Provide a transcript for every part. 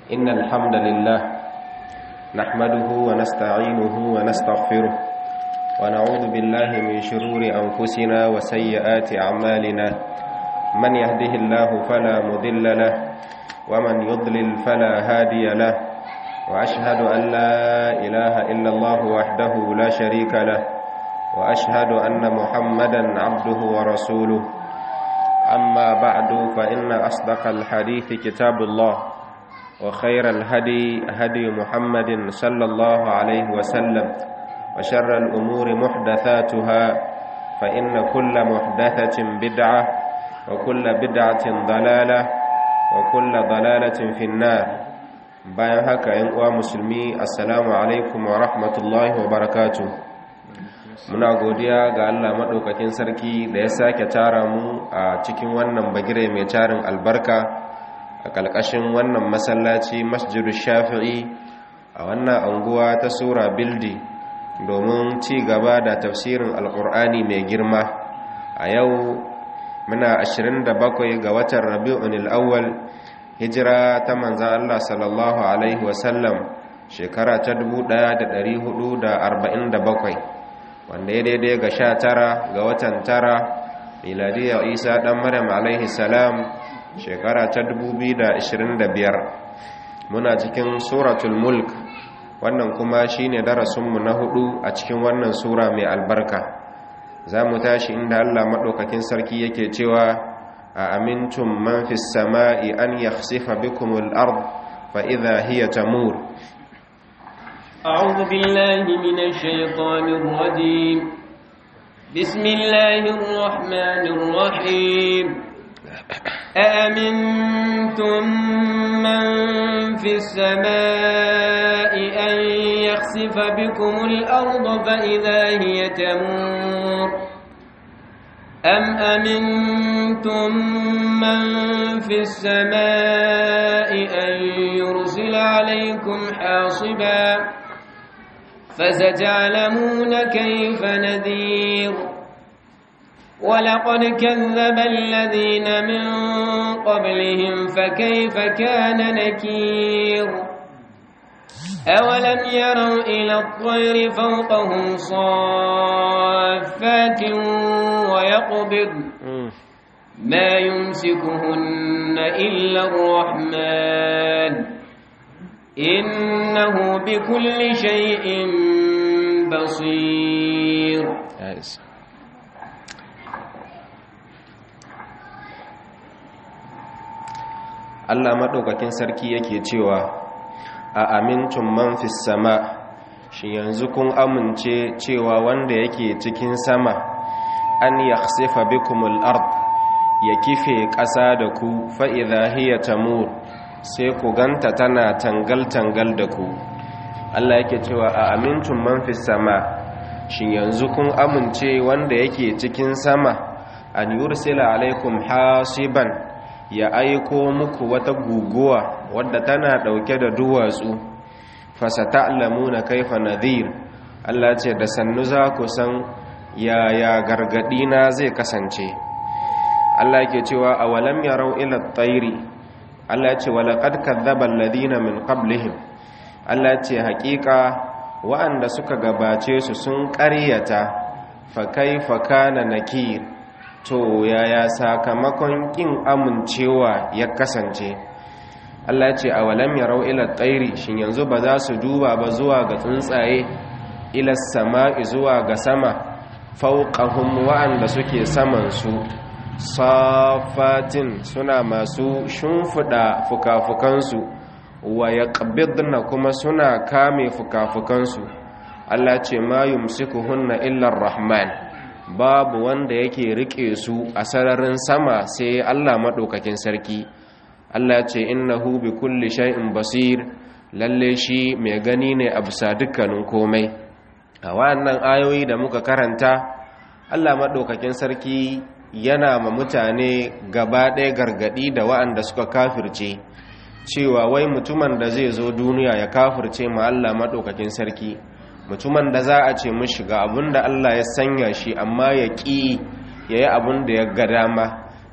إن الحمد لله نحمده ونستعينه ونستغفره ونعوذ بالله من شرور أنفسنا وسيئات أعمالنا من يهده الله فلا مضل له ومن يضلل فلا هادي له وأشهد أن لا إله إلا الله وحده لا شريك له وأشهد أن محمدا عبده ورسوله أما بعد فإن أصدق الحديث كتاب الله وخير الهدي هدي محمد صلى الله عليه وسلم وشر الأمور محدثاتها فإن كل محدثة بدعة وكل بدعة ضلالة وكل ضلالة في النار bayan haka ‘yan uwa musulmi assalamu alaikum wa rahmatullahi wa barakatu muna godiya ga Allah maɗaukakin sarki da ya sake tara mu a cikin wannan bagire mai tarin albarka a ƙalƙashin wannan masallaci masjidu shafi'i a wannan anguwa ta sura bildi domin ci gaba da tafsirin alƙur'ani mai girma a yau muna 27 ga watan rabi'un awwal hijira ta manzan Allah sallallahu Alaihi wasallam shekara ta 1447 wanda ya daidai ga sha tara ga watan tara miladiyar isa ɗan maryam alaihi salam shekara ta 2025 muna cikin suratul mulk wannan kuma shine darasinmu na hudu a cikin wannan sura mai albarka za mu tashi inda Allah maɗaukakin sarki yake cewa أأمنتم من في السماء أن يخسف بكم الأرض فإذا هي تمور أعوذ بالله من الشيطان الرجيم بسم الله الرحمن الرحيم أأمنتم من في السماء أن يخسف بكم الأرض فإذا هي تمور أم أمنتم من في السماء أن يرسل عليكم حاصبا فستعلمون كيف نذير ولقد كذب الذين من قبلهم فكيف كان نكير أولم يروا إلى الطير فوقهم صافات ويقبض ما يمسكهن إلا الرحمن إنه بكل شيء بصير Allah maɗaukakin sarki yake cewa a amintun man fi sama shi yanzu kun amince cewa wanda yake cikin sama an yakhsifa bikumul ard ya kife ƙasa da ku fa'iza hiya tamur sai ku ganta tana tangal-tangal da ku Allah yake cewa a amintun man fi sama shi yanzu kun amince wanda yake cikin sama an yursila alaikum hasiban ya aiko muku wata guguwa wadda tana ɗauke da duwatsu fasata'lamuna kaifa nadhir Allah ce da sannu za ku san yaya gargadi na zai kasance Allah yake cewa awalam yarau ila at-tayri Allah ce walaqad kadzdzaba alladhina min qablihim Allah ce haƙiƙa wa'anda suka gabace su sun ƙaryata fa kaifa kana nakir to yaya sakamakon kin amincewa ya kasance Allah ce a walam yarau ila tsairi shin yanzu ba za su duba ba zuwa ga tsuntsaye ila sama'i zuwa ga sama fauqahum wa'anda suke saman su safatin suna masu shimfida fukafukansu wa yaqbidna kuma suna kame fukafukansu Allah ce ma yumsikuhunna illa rahman babu wanda yake rike su a sararin sama sai Allah maɗaukakin sarki Allah ce innahu bi kulli shay'in basir lalle shi mai gani ne a bisa dukkanin komai a wannan ayoyi da muka karanta Allah maɗaukakin sarki yana ma mutane gaba ɗaya gargaɗi da wa'anda suka kafirce cewa wai mutumin da zai zo duniya ya kafirce ma Allah maɗaukakin sarki mutumin da za a ce mishi ga abin da Allah ya sanya shi amma ya ƙi ya yi abin da ya ga dama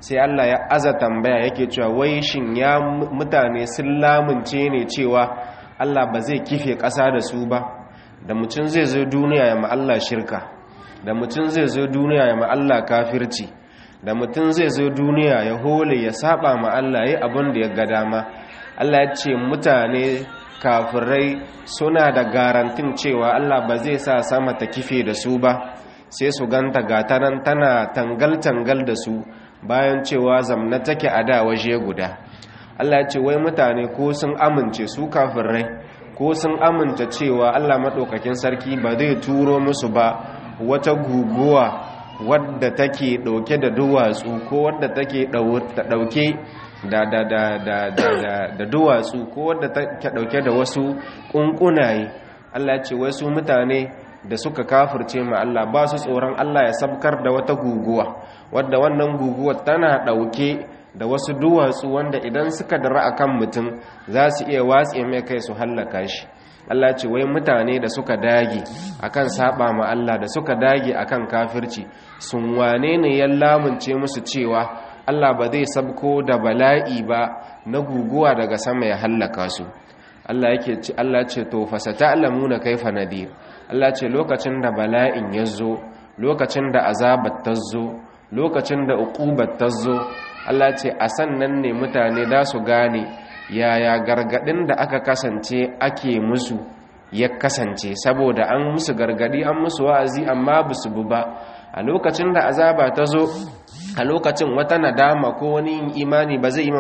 sai Allah ya aza tambaya yake cewa wai shin ya mutane sun lamunce ne cewa Allah ba zai kife ƙasa da su ba da mutum zai zo duniya ya Allah shirka da mutum zai zo duniya ya Allah kafirci da mutum zai zo duniya ya hole ya saba ma Allah yi abin da ya ga dama Allah ya ce mutane kafirai suna da garantin cewa Allah ba zai sa sama ta kife da su ba sai su ganta gatanan tana tangal-tangal da su bayan cewa zamna take a da waje guda Allah ya ce wai mutane ko sun amince su kafirai ko sun aminta cewa Allah maɗaukakin sarki ba zai turo musu ba wata guguwa wadda take ɗauke da duwatsu ko wadda take ɗauke da da da da da da duwatsu ko wadda take ɗauke da wasu ƙunƙunaye Allah ya ce wai su mutane da suka kafirce ma Allah ba su tsoron Allah ya sabkar da wata guguwa wadda wannan guguwa tana ɗauke da wasu duwatsu wanda idan suka dara akan mutum za su iya watse mai kai su hallaka shi Allah ce wai mutane da suka dage akan saba ma Allah da suka dage akan kafirci sun wane ne ya lamunce musu cewa Allah ba zai sabko da bala'i ba na guguwa daga sama ya hallaka su Allah yake ce Allah ce to fasata'lamuna kaifa nadir Allah ce lokacin da bala'in ya zo lokacin da azabar ta zo lokacin da uqubar ta zo Allah ce a sannan ne mutane da su gane yaya gargadin da aka kasance ake musu ya kasance saboda an musu gargadi an musu wa'azi amma ba su bu ba a lokacin da azaba ta zo a lokacin wata nadama ko wani yin imani ba zai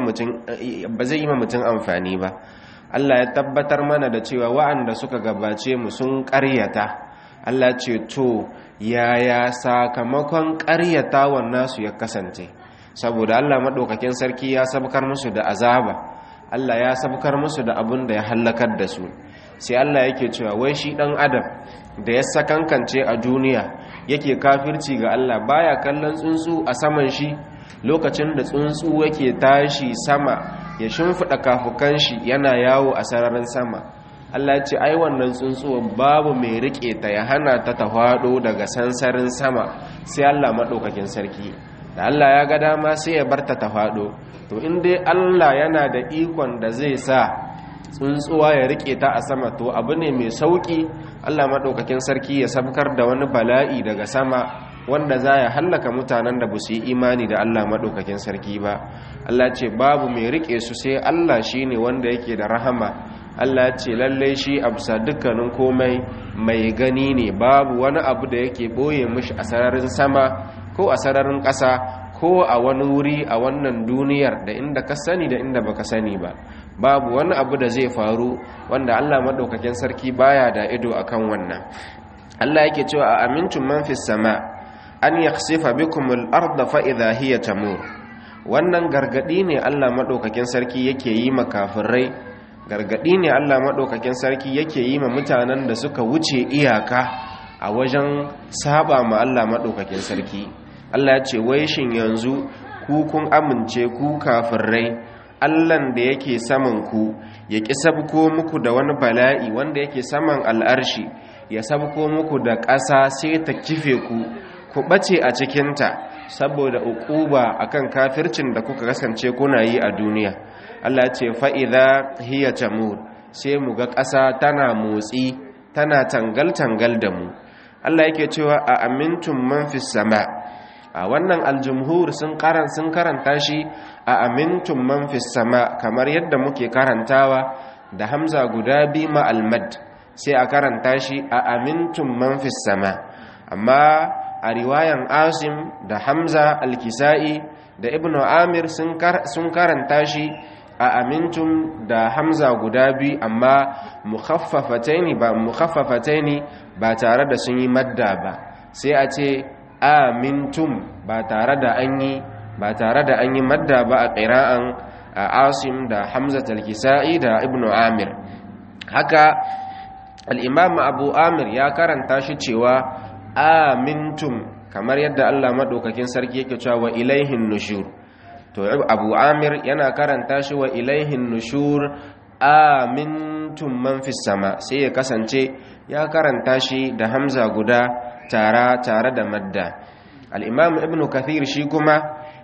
yi ma mutum amfani ba Allah ya tabbatar mana da cewa wa'anda suka gabace mu sun ƙaryata Allah ce to yaya sakamakon ƙaryatawan nasu ya kasance saboda Allah maɗaukakin sarki ya sabkar musu da azaba Allah ya sabkar musu da abin da ya hallakar da su sai Allah yake cewa wai shi ɗan adam da ya sakankance a duniya yake kafirci ga Allah baya kallon tsuntsu a saman shi lokacin da tsuntsu yake tashi sama ya shimfiɗa kafukan shi yana yawo a sararin sama Allah ce ai wannan tsuntsuwa babu mai riƙe ta ya hana ta ta faɗo daga sansarin sama sai Allah maɗaukakin sarki da Allah ya ga dama sai ya barta ta faɗo to in dai Allah yana da ikon da zai sa tsuntsuwa ya rike ta a sama to abu ne mai sauki Allah maɗaukakin sarki ya sabkar da wani bala'i daga sama wanda za ya hallaka mutanen da ba su yi imani da Allah maɗaukakin sarki ba Allah ce babu mai rike su sai Allah shi ne wanda yake da rahama Allah ce lallai shi a bisa dukkanin komai mai gani ne babu wani abu da yake ɓoye mishi a sararin sama ko a sararin ƙasa ko a wani wuri a wannan duniyar da inda ka sani da inda baka sani ba babu wani abu da zai faru wanda Allah madaukakin sarki baya da ido akan wannan Allah yake cewa a amintum man fis sama an yakhsifa bikum al-ardha fa idha hiya tamur wannan gargadi ne Allah madaukakin sarki yake yi makafirai gargadi ne Allah madaukakin sarki yake yi ma mutanen da suka wuce iyaka a wajen saba ma Allah madaukakin sarki Allah ya ce wai shin yanzu ku kun amince ku kafirai Allahn da yake saman ku ya ƙi sabko muku da wani bala'i wanda yake saman al'arshi ya sabko muku da ƙasa sai ta kife ku ku ɓace a cikinta saboda uquba akan kafircin da kuka kasance kuna yi a duniya Allah ce fa'iza hiya tamur sai mu ga ƙasa tana motsi tana tangal-tangal da mu Allah yake cewa a amintun man fis sama' a wannan aljumhur sun karan sun karanta shi a amintun man fis sama kamar yadda muke karantawa da hamza guda bi ma almad sai a karanta shi a amintun man fis sama amma a riwayan asim da hamza alkisa'i da ibnu amir sun karanta shi a amintun da hamza guda bi amma mukhaffafataini ba mukhaffafataini ba tare da sun yi madda ba sai a ce amintum ba tare da an yi ba tare da an yi madda ba a ƙira'an a asim da hamza talkisa'i da ibnu amir haka al'imam abu amir ya karanta shi cewa amintum kamar yadda allah maɗaukakin sarki yake cewa wa ilaihin nushur to abu amir yana karanta shi wa ilaihin nushur amintum man fi sama sai ya kasance ya karanta shi da hamza guda tara tare da madda al'imam ibn kathir shi kuma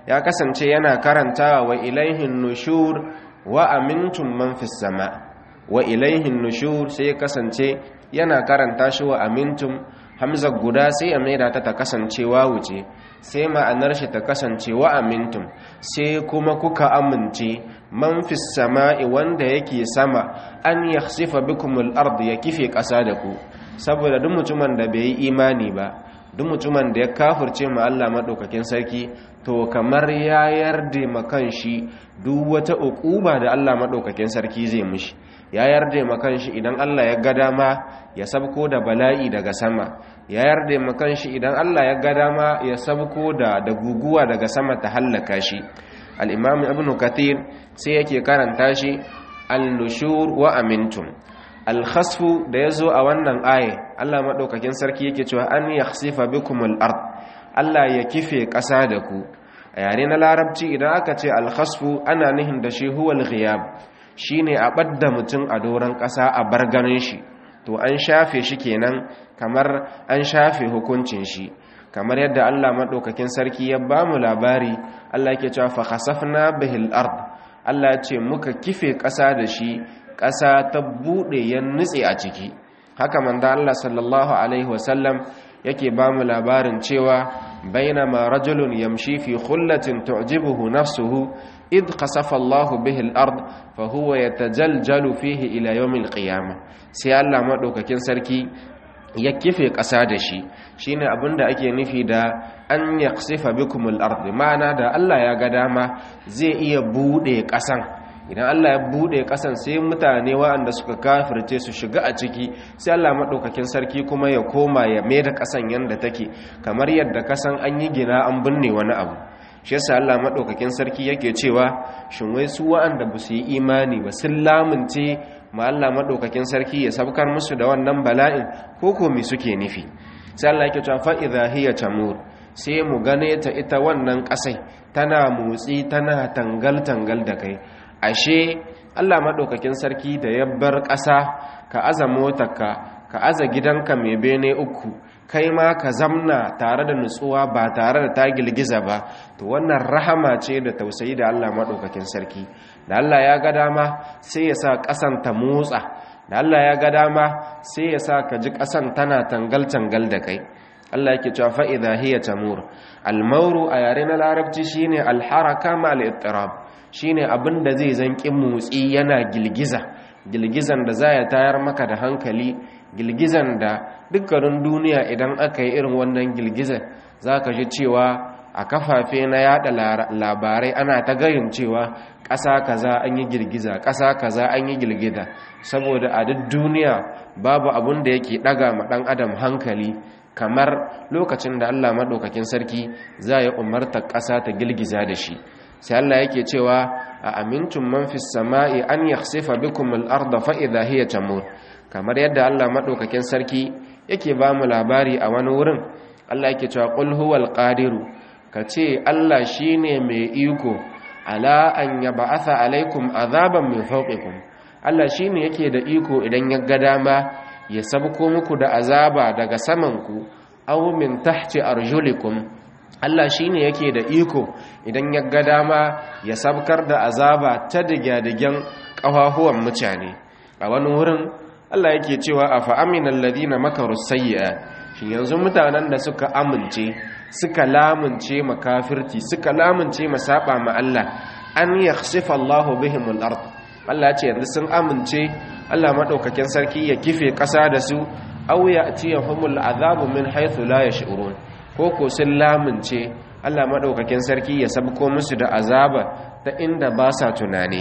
ya kasance yana karantawa wa ilaihin nushur wa amintum man fis sama wa ilaihin nushur sai ya kasance yana karanta shi wa amintum hamza guda sai ya maida ta ta kasance wuce sai ma'anar shi ta kasance wa amintum sai kuma kuka amince man fis sama'i wanda yake sama an yakhsifa bikumul ard ya kife ƙasa da ku saboda duk mutumin da bai yi imani ba duk mutumin da ya kafirce ma Allah madaukakin sarki to kamar ya yarda makan shi duk wata uquba da Allah madaukakin sarki zai mishi ya yarda makan shi idan Allah ya ga dama ya sabko da bala'i daga sama ya yarda makan shi idan Allah ya ga dama ya sabko da da guguwa daga sama ta hallaka shi al-imam ibn kathir sai yake karanta shi al-nushur wa amintum al-khasfu da yazo a wannan aye Allah madaukakin sarki yake cewa an yakhsifa bikumul ard Allah ya kife ƙasa da ku a yare na larabci idan aka ce al-khasfu ana nihin da shi huwal ghiyab shine a ɓadda mutum a doron ƙasa a bar ganin shi to an shafe shi kenan kamar an shafe hukuncin shi kamar yadda Allah maɗaukakin sarki ya ba mu labari Allah ke cewa fa khasafna bihil ard Allah ya ce muka kife ƙasa da shi ƙasa ta buɗe ya nutse a ciki haka manzo Allah sallallahu alaihi wasallam yake ba mu labarin cewa bainama rajulun yamshi fi khullatin tu'jibuhu nafsuhu id khasafa Allah bihi al-ard fa huwa yatajaljalu fihi ila yawm al-qiyamah sai Allah madaukakin sarki ya kife ƙasa da shi shine abinda ake nufi da an yaqsifa bikum al-ard ma'ana da Allah ya ga dama zai iya bude ƙasan idan Allah ya bude ƙasan sai mutane waɗanda suka kafirce su shiga a ciki sai Allah madaukakin sarki kuma ya koma ya maida ƙasan yanda take kamar yadda kasan an yi gina an binne wani abu shi yasa Allah madaukakin sarki yake cewa shin wai su wa'anda ba su yi imani ba sun lamunce ma Allah madaukakin sarki ya sabkar musu da wannan bala'in ko ko me suke nufi sai Allah yake cewa fa idha hiya tamur sai mu gane ta ita wannan kasai tana motsi tana tangal tangal da kai ashe Allah madaukakin sarki da ya bar ƙasa ka aza motarka ka aza gidanka mai bene uku kai ma ka zamna tare da nutsuwa ba tare da ta girgiza ba to wannan rahama ce da tausayi da Allah maɗaukakin sarki da Allah ya ga dama sai ya sa ƙasan ta motsa da Allah ya ga dama sai ya sa ka ji ƙasan tana tangal-tangal da kai Allah yake cewa fa idha hiya tamur al-mawru a yare na larabci shine al-haraka ma al-ittirab shine abin da zai zanki motsi yana girgiza girgizan da za ya tayar maka da hankali girgizan da dukkanin duniya idan aka yi irin wannan girgizar za ka ji cewa a kafafe na yada labarai ana ta gayin cewa ƙasa kaza an yi girgiza ƙasa kaza an yi girgiza saboda a duk duniya babu abun da yake ɗaga ma ɗan adam hankali kamar lokacin da allah maɗaukakin sarki za ya umarta ƙasa ta girgiza da shi sai allah yake cewa a amintun man fi sama'i an yakhsifa bikum al-ardha fa idha hiya tamur kamar yadda Allah maɗaukakin sarki yake ba mu labari a wani wurin Allah yake cewa qul huwal qadiru kace Allah shine mai iko ala an yab'atha alaikum azaban min fawqikum Allah shine yake da iko idan ya ga dama ya sabko muku da azaba daga saman ku aw min tahti arjulikum Allah shine yake da iko idan ya ga dama ya sabkar da azaba ta digadigen ƙafafuwan mutane a wani wurin Allah yake cewa a fa'aminan ladina makaru sayya shi yanzu mutanen da suka amince suka lamunce makafirci suka lamunce masaba ma Allah an yakhsifa Allahu bihimul ard Allah ce yanzu sun amince Allah madaukakin sarki ya kife ƙasa da su aw ya'tiyahumul azabu min haythu la yash'urun ko ko sun lamunce Allah madaukakin sarki ya sabko musu da azaba ta inda ba sa tunani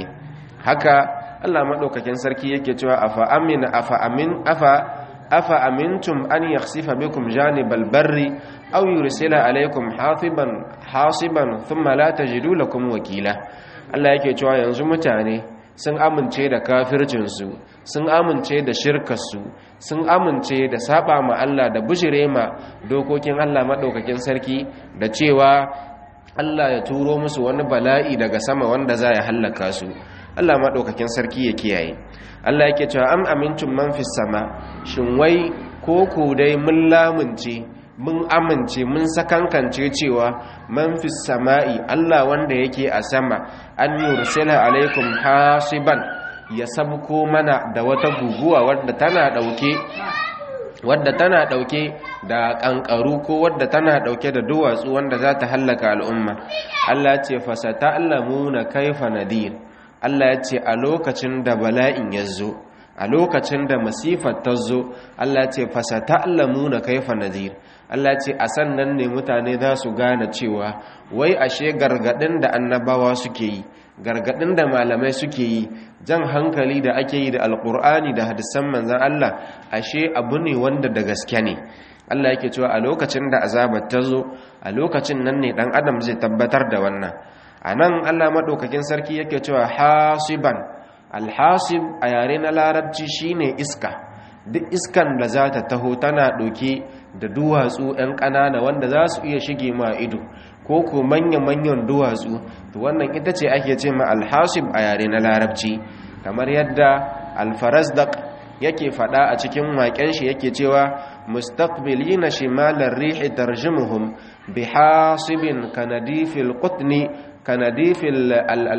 haka Allah maɗaukakin sarki yake cewa afa amina afa amin afa afa amintum an yakhsifa bikum janibal barri aw yursila alaykum hasiban hasiban thumma la tajidu lakum wakila Allah yake cewa yanzu mutane sun amince da kafircin su sun amince da shirkar su sun amince da saba ma Allah da bujire ma dokokin Allah maɗaukakin sarki da cewa Allah ya turo musu wani bala'i daga sama wanda za ya hallaka su Allah maɗaukakin sarki ya kiyaye Allah yake cewa am amintum man fis sama shin wai ko ku dai mun lamunce mun amince mun sakankance cewa man fi sama'i Allah wanda yake a sama an yursila alaikum hasiban ya sabko mana da wata guguwa wadda tana dauke wadda tana dauke da kankaru ko wadda tana dauke da duwatsu wanda za ta hallaka al'umma Allah ya ce fasata'lamuna kaifa nadir Allah ya ce a lokacin da bala'in ya zo a lokacin da masifar ta zo Allah ce fasa ta'allamuna kaifa nadir Allah ce a sannan ne mutane za su gane cewa wai ashe gargadin da annabawa suke yi gargadin da malamai suke yi jan hankali da ake yi da alkur'ani da hadisan manzan Allah ashe abu ne wanda da gaske ne Allah yake cewa a lokacin da azabar ta zo a lokacin nan ne dan adam zai tabbatar da wannan a nan Allah maɗaukakin sarki yake cewa hasiban alhasib a yare na larabci shine iska duk iskan da za ta taho tana ɗauke da duwatsu 'yan ƙanana wanda za su iya shige ma ido ko ko manya-manyan duwatsu to wannan ita ce ake ce ma alhasib a yare na larabci kamar yadda alfarazdak yake faɗa a cikin waƙen shi yake cewa mustaqbilina shimalar rihi tarjumuhum bihasibin kanadifil qutni kanadifil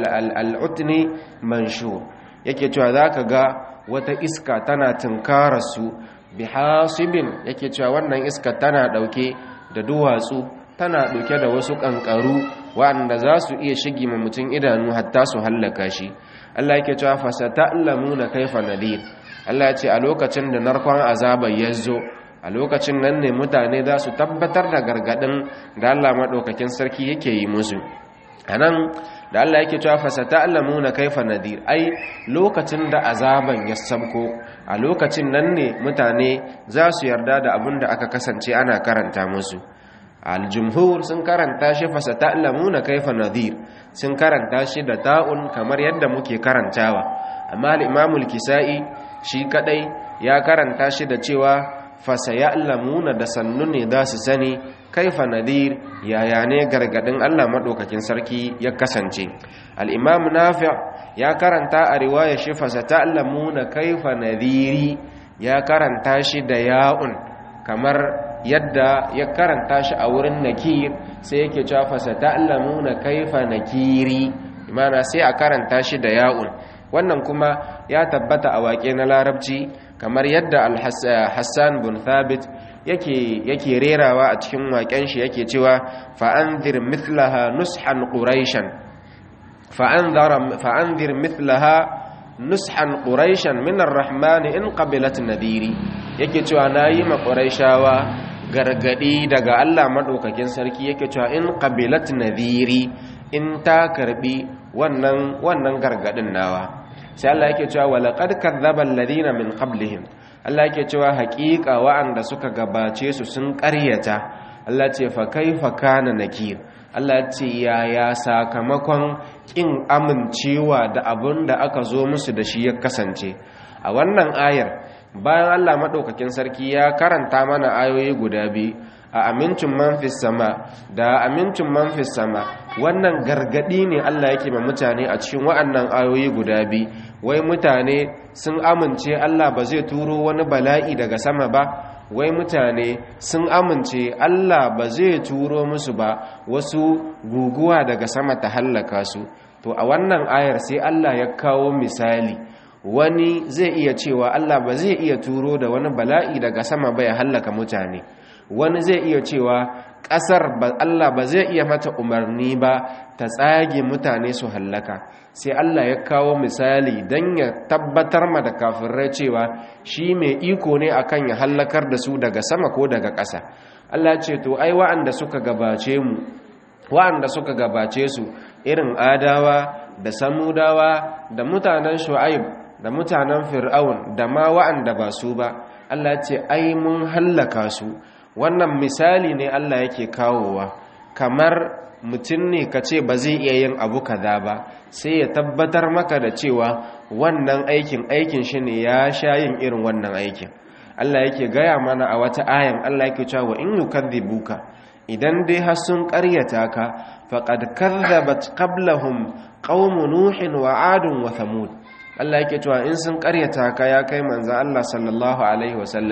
al'utni manshur yake cewa za ka ga wata iska tana tunkararsu bi hasibin yake cewa wannan iska tana ɗauke da duwatsu tana ɗauke da wasu ƙanƙaru waɗanda za su iya shigi ma mutum idanu hatta su hallaka shi Allah yake cewa fasata na kaifa nadir Allah ce a lokacin da narkon azabar ya zo a lokacin nan ne mutane za su tabbatar da gargaɗin da Allah maɗaukakin sarki yake yi musu a nan da Allah yake cewa fasata allamuna kaifa nadir ai lokacin da azaban ya sabko a lokacin nan ne mutane za su yarda da abin da aka kasance ana karanta musu aljumhur sun karanta shi fasata allamuna kaifa nadir sun karanta shi da ta'un kamar yadda muke karantawa amma al-imamul kisa'i shi kadai ya karanta shi da cewa fasaya'lamuna da sannu ne za su sani kaifa nadir yaya ne gargadin Allah madaukakin sarki ya kasance al-imam nafi' ya karanta a riwaya shi fasata'lamuna kaifa nadiri ya karanta shi da ya'un kamar yadda ya karanta shi a wurin nakir sai yake cewa fasata'lamuna kaifa nakiri imana sai a karanta shi da ya'un wannan kuma ya tabbata a waƙe na larabci kamar yadda al-hassan bin thabit yake rerawa a cikin waƙen shi yake cewa fa'anzir mithlaha nushan quraishan fa'anzir mithlaha nushan quraishan min ar-rahman in qabilat nadiri yake cewa nayi ma quraishawa gargadi daga Allah madaukakin sarki yake cewa in qabilat nadiri in ta karbi wannan wannan gargadin nawa sai Allah yake cewa walaqad kadzdzaba alladhina min qablihim Allah yake cewa haƙiƙa wa'anda suka gabace su sun ƙaryata Allah ce fa kaifa kana nakir Allah ce yaya sakamakon kin amincewa da abun da aka zo musu da shi ya kasance a wannan ayar bayan Allah madaukakin sarki ya karanta mana ayoyi guda biyu a amincin manfis sama da amincin manfis sama wannan gargadi ne Allah yake ma mutane a cikin wa'annan ayoyi guda biyu wai mutane sun amince Allah ba zai turo wani bala'i daga sama ba wai mutane sun amince Allah ba zai turo musu ba wasu guguwa daga sama ta hallaka su to a wannan ayar sai Allah ya kawo misali wani zai iya cewa Allah ba zai iya turo da wani bala'i daga sama ba ya hallaka mutane wani zai iya cewa ƙasar Allah ba zai iya mata umarni ba ta tsage mutane su hallaka sai Allah ya kawo misali don ya tabbatar ma da kafirai cewa shi mai iko ne akan ya hallakar da su daga sama ko daga ƙasa Allah ce to ai wa'anda suka gabace mu wa'anda suka gabace su irin adawa da samudawa da mutanen shu'aib da mutanen fir'aun da ma wa'anda ba su ba Allah ce ai mun hallaka su wannan misali ne Allah yake kawowa kamar mutum ne ka ce ba zai iya yin abu kaza ba sai ya tabbatar maka da cewa wannan aikin aikin shi ne ya sha yin irin wannan aikin Allah yake gaya mana a wata ayan Allah yake cewa in yukadhibuka idan dai har sun ƙaryata ka faqad kadzabat qablahum qaum nuhin wa adun wa thamud Allah yake cewa in sun ƙaryata ka ya kai manzo Allah sallallahu alaihi wasallam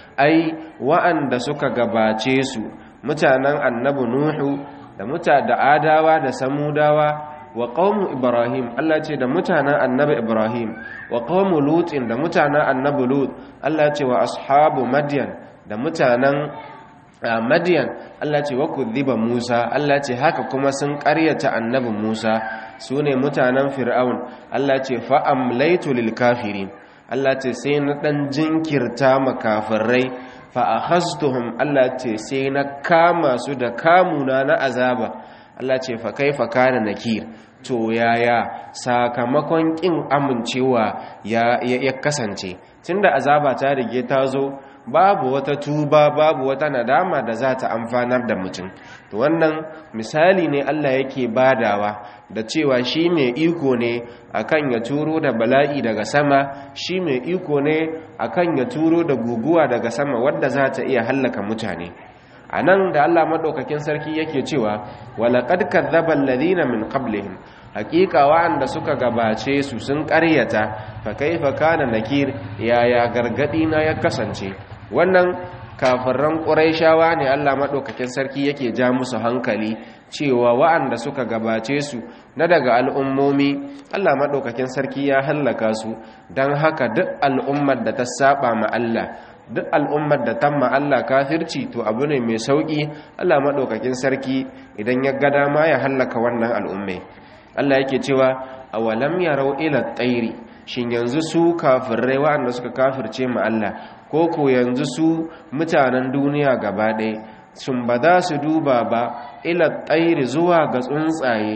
ai wa'anda suka gabace su mutanen annabi nuhu da muta da adawa da samudawa wa qaumu ibrahim Allah ce da mutanen annabi ibrahim wa qaumu lutin da mutanen annabi lut Allah ce wa ashabu madyan da mutanen madyan Allah ce wa kudhiba musa Allah ce haka kuma sun ƙaryata annabi musa sune mutanen fir'aun Allah ce fa amlaytu lil kafirin Allah ce sai na dan jinkirta makafirai fa akhaztuhum Allah ce sai na kama su da kamuna na azaba Allah ce fa kaifa kana nakir to yaya sakamakon kin amincewa ya ya kasance tunda azaba ta rige ta zo babu wata tuba babu wata nadama da za ta amfanar da mutum to wannan misali ne Allah yake badawa da cewa shi mai iko ne akan ya turo da bala'i daga sama shi mai iko ne akan ya turo da guguwa daga sama wadda za ta iya hallaka mutane a nan da Allah maɗaukakin sarki yake cewa walaƙad kadzaba alladhina min qablihim haƙiƙa wa'anda suka gabace su sun ƙaryata fa kaifa kana nakir yaya gargadi na ya kasance wannan kafiran ƙuraishawa ne Allah maɗaukakin sarki yake ja musu hankali cewa wa'anda suka gabace su na daga al'ummomi Allah maɗaukakin sarki ya hallaka su don haka duk al'ummar da ta saba ma Allah duk al'ummar da tamma Allah kafirci to abu ne mai sauƙi Allah maɗaukakin sarki idan ya ga dama ya hallaka wannan al'ummai Allah yake cewa awalam yarau ila tsairi shin yanzu su kafirai waɗanda suka kafirce ma Allah ko ko yanzu su mutanen duniya gaba ɗaya sun ba za su duba ba ila tsairi zuwa ga tsuntsaye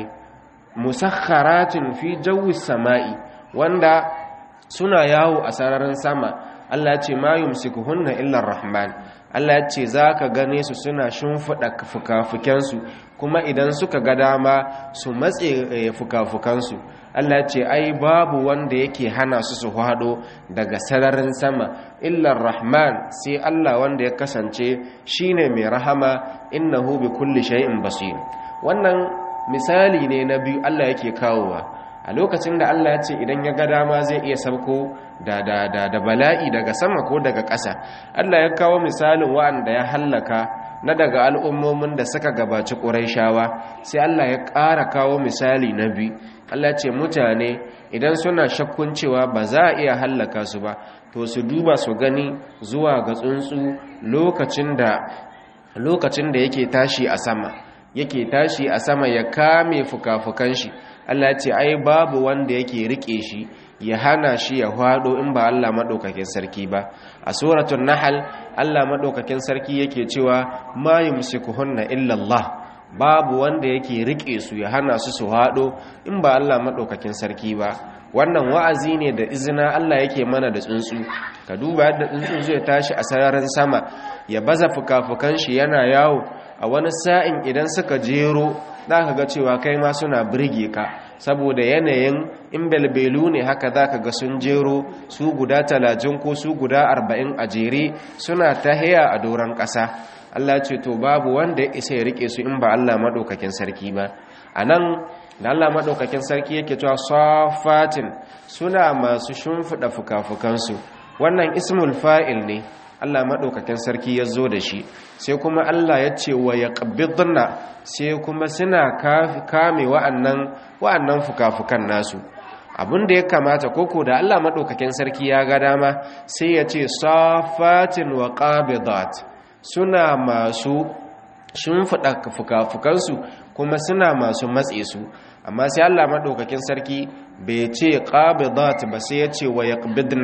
musakharatin fi jawis sama'i wanda suna yawo a sararin sama Allah ce ma yumsikuhunna illa rahman Allah ce zaka gane su suna shimfida fukafukansu kuma idan suka ga dama su matse fukafukansu Allah ce ai babu wanda yake hana su su hado daga sararin sama illa rahman sai Allah wanda ya kasance shine mai rahama innahu bi kulli shay'in basir wannan misali ne na biyu Allah yake kawowa a lokacin da Allah ya ce idan ya ga dama zai iya sauko da da da da bala'i daga sama ko daga ƙasa Allah ya kawo misalin wa'anda ya hallaka na daga al'ummomin da suka gabaci Qurayshawa sai Allah ya ƙara kawo misali na biyu Allah ya ce mutane idan suna shakkun cewa ba za a iya hallaka su ba to su duba su gani zuwa ga tsuntsu lokacin da lokacin da yake tashi a sama yake tashi a sama ya kame fuka-fukan shi Allah ce ai babu wanda yake rike shi ya hana shi ya hwado in ba Allah madaukakin sarki ba a suratul nahl Allah madaukakin sarki yake cewa ma yumsikuhunna illa Allah babu wanda yake rike su ya hana su su hwado in ba Allah madaukakin sarki ba wannan wa'azi ne da izina Allah yake mana da tsuntsu ka duba yadda tsuntsu zai tashi a sararin sama ya baza fuka-fukan shi yana yawo a wani sa'in idan suka jero za ka ga cewa kai ma suna birge ka saboda yanayin in belbelu ne haka za ka ga sun jero su guda talatin ko su guda arba'in a jere suna ta haya a doron ƙasa allah ce to babu wanda ya isa ya rike su in ba allah maɗaukakin sarki ba a nan da allah maɗaukakin sarki yake cewa safatin suna masu shimfiɗa fuka-fukansu wannan ismul fa'il ne Allah maɗaukakin sarki ya zo da shi sai kuma Allah ya ce wa ya ƙabbidna sai kuma suna kame wa'annan wa'annan fuka-fukan nasu abin da ya kamata koko da Allah maɗaukakin sarki ya ga dama sai ya ce safatin wa ƙabidat suna masu shimfiɗa fuka-fukansu kuma suna masu matse su amma sai Allah maɗaukakin sarki bai ce ƙabidat ba sai ya ce wa ya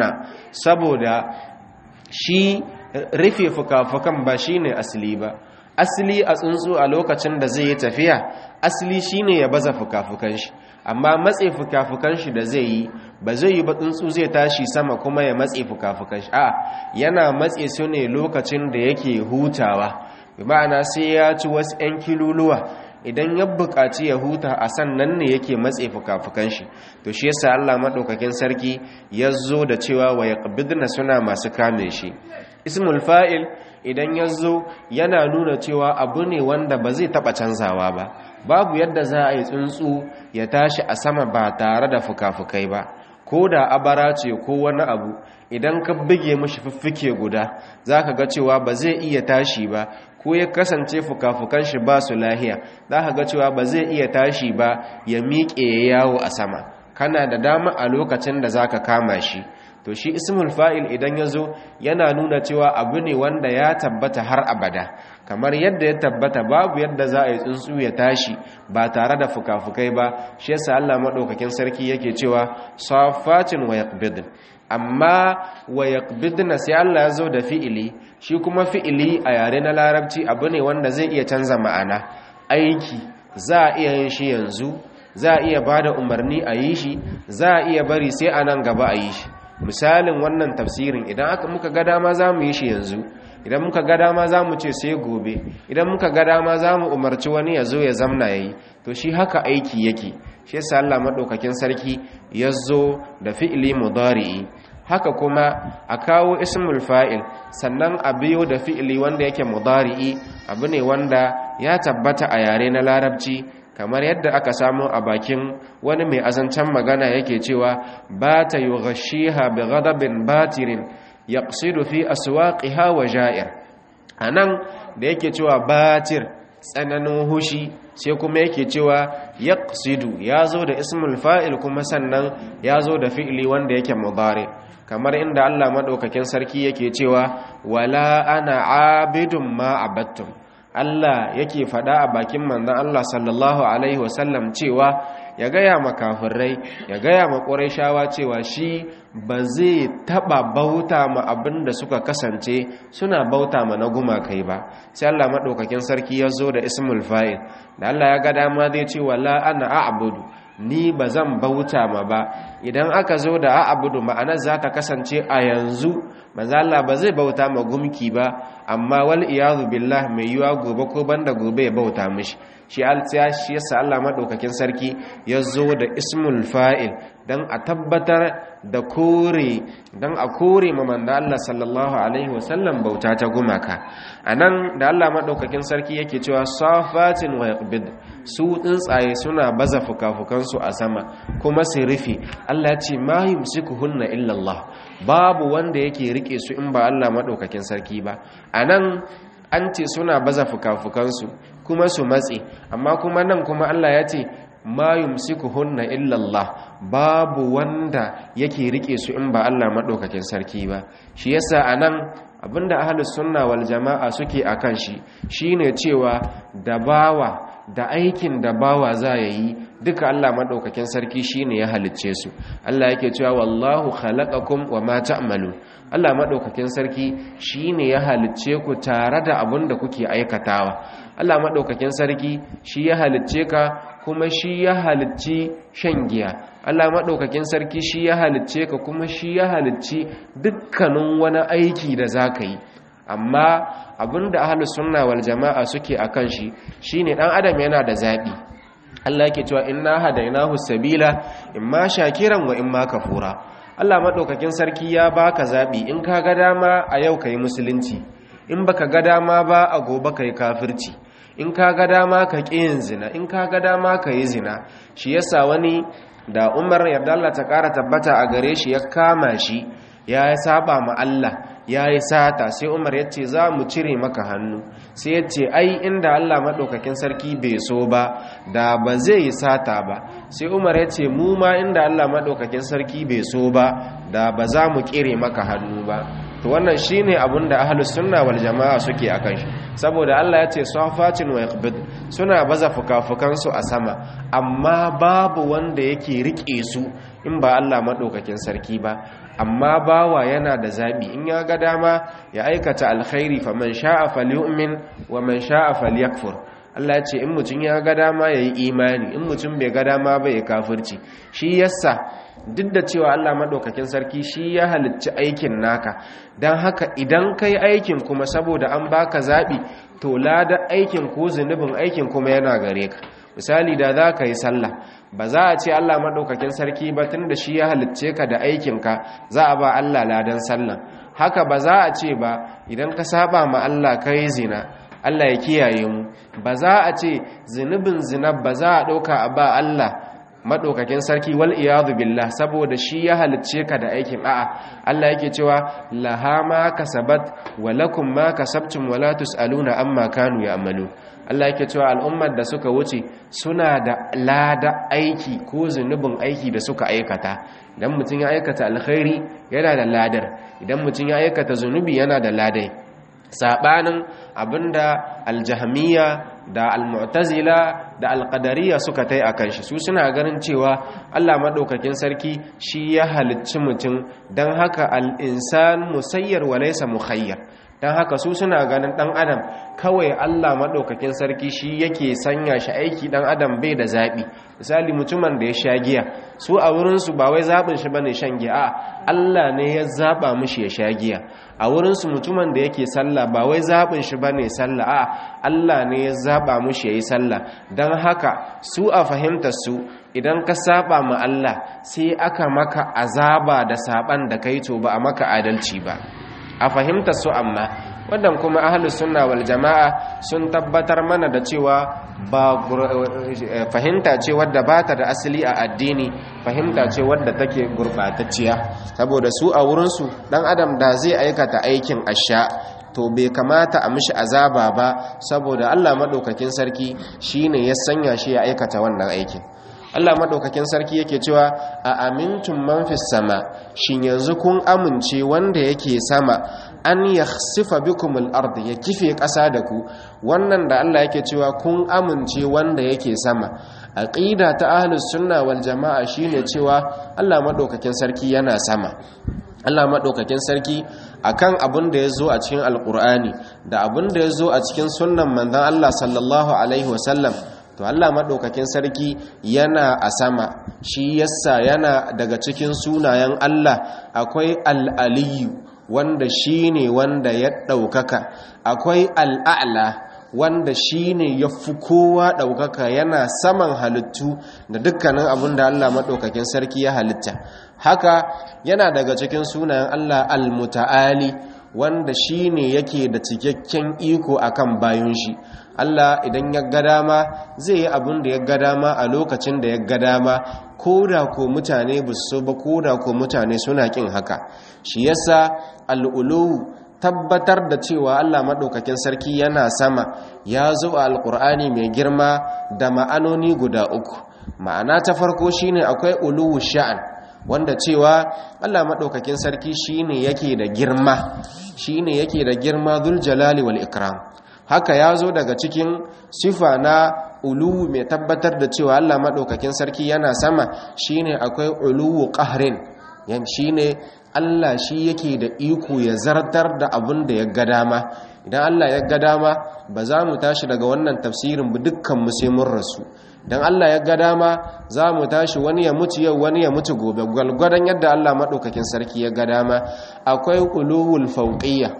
saboda shi rufe fuka-fukan ba shi ne asali ba asali a tsuntsu a lokacin da zai yi tafiya asali shi ne ya baza fuka-fukan shi amma matse fuka-fukan shi da zai yi ba zai yi ba tsuntsu zai tashi sama kuma ya matse fuka-fukan shi a yana matse su ne lokacin da yake hutawa ma'ana sai ya ci wasu 'yan kiluluwa idan ya buƙaci ya huta a sannan ne yake matse fuka-fukan shi to shi yasa Allah maɗaukakin sarki ya zo da cewa wa yaqbidna suna masu kame shi ismul fa'il idan ya zo yana nuna cewa abu ne wanda ba zai taɓa canzawa ba babu yadda za a yi tsuntsu ya tashi a sama ba tare da fuka-fukai ba ko da abara ce ko wani abu idan ka bige mashi fiffike guda za ka ga cewa ba zai iya tashi ba ko ya kasance fuka-fukan shi ba su lahiya za ka ga cewa ba zai iya tashi ba ya miƙe ya yawo a sama kana da dama a lokacin da za ka kama shi to shi ismul fa'il idan ya zo yana nuna cewa abu ne wanda ya tabbata har abada kamar yadda ya tabbata babu yadda za a yi tsuntsu ya tashi ba tare da fuka-fukai ba shi yasa Allah maɗaukakin sarki yake cewa safatin wa yaqbidin amma wa yaqbidna sai Allah ya zo da fi'ili shi kuma fi'ili a yare na larabci abu ne wanda zai iya canza ma'ana aiki za a iya yin shi yanzu za a iya bada umarni a yi shi za a iya bari sai a nan gaba a yi shi misalin wannan tafsirin idan aka muka ga dama za mu yi shi yanzu idan muka ga dama za mu ce sai gobe idan muka ga dama za mu umarci wani ya zo ya zamna ya yi to shi haka aiki yake shi yasa Allah maɗaukakin sarki ya zo da fi'ili mudari'i haka kuma a kawo ismul fa'il sannan a biyo da fi'ili wanda yake mudari'i abu ne wanda ya tabbata a yare na larabci kamar yadda aka samu a bakin wani mai azancan magana yake cewa ba ta yi gashiha bi gadabin batirin ya fi aswaqiha wa ja'ir a nan da yake cewa batir tsananin hushi sai kuma yake cewa ya ya zo da ismul fa'il kuma sannan ya zo da fi'ili wanda yake mudari kamar inda Allah maɗaukakin sarki yake cewa wala ana abidun ma abattum Allah yake faɗa a bakin manzon Allah sallallahu alaihi wasallam cewa ya gaya ma kafirai ya gaya ma ƙurayshawa cewa shi ba zai taɓa bauta ma abin da suka kasance suna bauta ma na gumakai ba sai Allah maɗaukakin sarki ya zo da ismul fa'il da Allah ya ga dama zai ce wala ana a'budu ni ba zan bauta ma ba idan aka zo da a'budu ma'anar za ta kasance a yanzu manzo Allah ba zai bauta ma gumki ba amma wal iyadu billah mai yiwa gobe ko banda gobe ya bauta mishi shi altsiya shi yasa Allah madaukakin sarki ya zo da ismul fa'il dan a tabbatar da kore dan a kore ma manzo Allah sallallahu alaihi wasallam bauta ta gumaka anan da Allah madaukakin sarki yake cewa safatin wa yaqbid su tsuntsaye suna baza fukafukansu a sama kuma su rufe Allah ce ma yumsikuhunna illa Allah babu wanda yake rike su in ba Allah madaukakin sarki ba anan an ce suna baza fukafukansu kuma su matse amma kuma nan kuma Allah ya ce ma yumsikuhunna illa Allah babu wanda yake rike su in ba Allah madaukakin sarki ba shi yasa anan abinda ahlus sunna wal jamaa suke akan shi shine cewa da bawa da aikin da bawa za ya yi duka Allah maɗaukakin sarki shine ya halicce su Allah yake cewa wallahu khalaqakum wa ma ta'malun Allah maɗaukakin sarki shine ya halicce ku tare da abin da kuke aikatawa Allah maɗaukakin sarki shi ya halicce ka kuma shi ya halicci shan giya Allah maɗaukakin sarki shi ya halicce ka kuma shi ya halicci dukkanin wani aiki da za ka yi amma abinda ahlus sunna wal jama'a suke akan shi shine dan adam yana da zabi Allah yake cewa inna hadainahu sabila imma shakiran wa imma kafura Allah madaukakin sarki ya baka zabi in ka ga dama a yau kai musulunci in baka ga dama ba a gobe kai kafirci in ka ga dama ka yin zina in ka ga dama ka yi zina shi yasa wani da Umar yarda Allah ta kara tabbata a gare shi ya kama shi ya saba ma Allah ya yi sata sai umar ya ce za mu cire maka hannu sai ya ce ai inda allah maɗaukakin sarki bai so ba da ba zai yi sata ba sai umar ya ce mu ma inda allah maɗaukakin sarki bai so ba da ba za mu kire maka hannu ba to wannan shine abin da ahlus sunna wal jama'a suke akan shi saboda Allah ya ce safatin wa yaqbid suna baza fukafukan su a sama amma babu wanda yake rike su in ba Allah madaukakin sarki ba amma bawa yana da zabi in ya ga dama ya aikata alkhairi faman sha'a falyu'min wa man sha'a falyakfur Allah ya ce in mutum ya ga dama yayi imani in mutum bai ga dama ba ya kafirci shi yasa duk da cewa Allah maɗaukakin sarki shi ya halicci aikin naka don haka idan ka yi aikin kuma saboda an baka zaɓi to lada aikin ko zunubin aikin kuma yana gare ka misali da za ka yi sallah ba za a ce Allah maɗaukakin sarki ba tun da shi ya halicce ka da aikinka za a ba Allah ladan sallah haka ba za a ce ba idan ka saba ma Allah ka yi zina Allah ya kiyaye mu ba za a ce zunubin zina ba za a ɗauka a ba Allah madaukakin sarki wal iyadu billah saboda shi ya halicce ka da aikin a'a Allah yake cewa laha ma kasabat wa lakum ma kasabtum wa la tusaluna amma kanu ya'malu Allah yake cewa al'ummar da suka wuce suna da lada aiki ko zunubin aiki da suka aikata idan mutum ya aikata alkhairi yana da ladar idan mutum ya aikata zunubi yana da ladai sabanin abinda aljahmiya da almu'tazila da alqadariya suka tai akan shi su suna ganin cewa Allah madaukakin sarki shi ya halicci mutum dan haka al-insan musayyar wa laysa mukhayyar dan haka su suna ganin dan adam kawai Allah madaukakin sarki shi yake sanya shi aiki dan adam bai da zabi misali mutumin da ya sha giya su a wurin su ba wai zabin shi bane shan giya a Allah ne ya zaba mishi ya sha giya a wurin su mutumin da yake sallah ba wai zabin shi bane sallah a Allah ne ya zaba mishi yayi sallah dan haka su a fahimtar su idan ka saba ma Allah sai aka maka azaba da saban da kai to ba a maka adalci ba a fahimtar su amma wannan kuma ahlus sunna wal jama'a sun tabbatar mana da cewa ba fahimta ce wadda ba ta da asali a addini fahimta ce wadda take gurbatacciya saboda su a wurinsu dan adam da zai aikata aikin asha to bai kamata a mishi azaba ba saboda Allah madaukakin sarki shine ya sanya shi ya aikata wannan aikin Allah madaukakin sarki yake cewa a amintum man fis sama shin yanzu kun amince wanda yake sama an yakhsifa bikum al-ard ya kife ƙasa da ku wannan da Allah yake cewa kun amince wanda yake sama aqida ta ahlus sunna wal jamaa shine cewa Allah madaukakin sarki yana sama Allah madaukakin sarki akan abin da yazo a cikin alqur'ani da abin da yazo a cikin sunnan manzon Allah sallallahu alaihi wasallam to Allah maɗaukakin sarki yana a sama shi yasa yana daga cikin sunayen Allah akwai al'aliyu wanda shi ne wanda ya ɗaukaka akwai al'a'la wanda shi ne ya fi kowa ɗaukaka yana saman halittu da dukkanin abin da Allah maɗaukakin sarki ya halitta haka yana daga cikin sunayen Allah al-muta'ali wanda shi ne yake da cikakken iko akan bayan shi Allah idan ya ga dama zai yi abin da ya ga dama a lokacin da ya ga dama ko da ko mutane ba su ba ko da ko mutane suna kin haka shi yasa al'ulu tabbatar da cewa Allah maɗaukakin sarki yana sama ya zo a alƙur'ani mai girma da ma'anoni guda uku ma'ana ta farko shine akwai uluwu sha'an wanda cewa Allah maɗaukakin sarki shine yake da girma shine yake da girma dhul jalali wal ikram haka ya zo daga cikin sifa na uluwu mai tabbatar da cewa Allah maɗaukakin sarki yana sama shine akwai uluwu qahrin yan shine Allah shi yake da iko ya zartar da abin da ya ga dama idan Allah ya ga dama ba za mu tashi daga wannan tafsirin ba dukkan mu sai mun rasu dan Allah ya ga dama za mu tashi wani ya mutu yau wani ya mutu gobe gwalgwadon yadda Allah maɗaukakin sarki ya ga dama akwai uluwul fauqiyya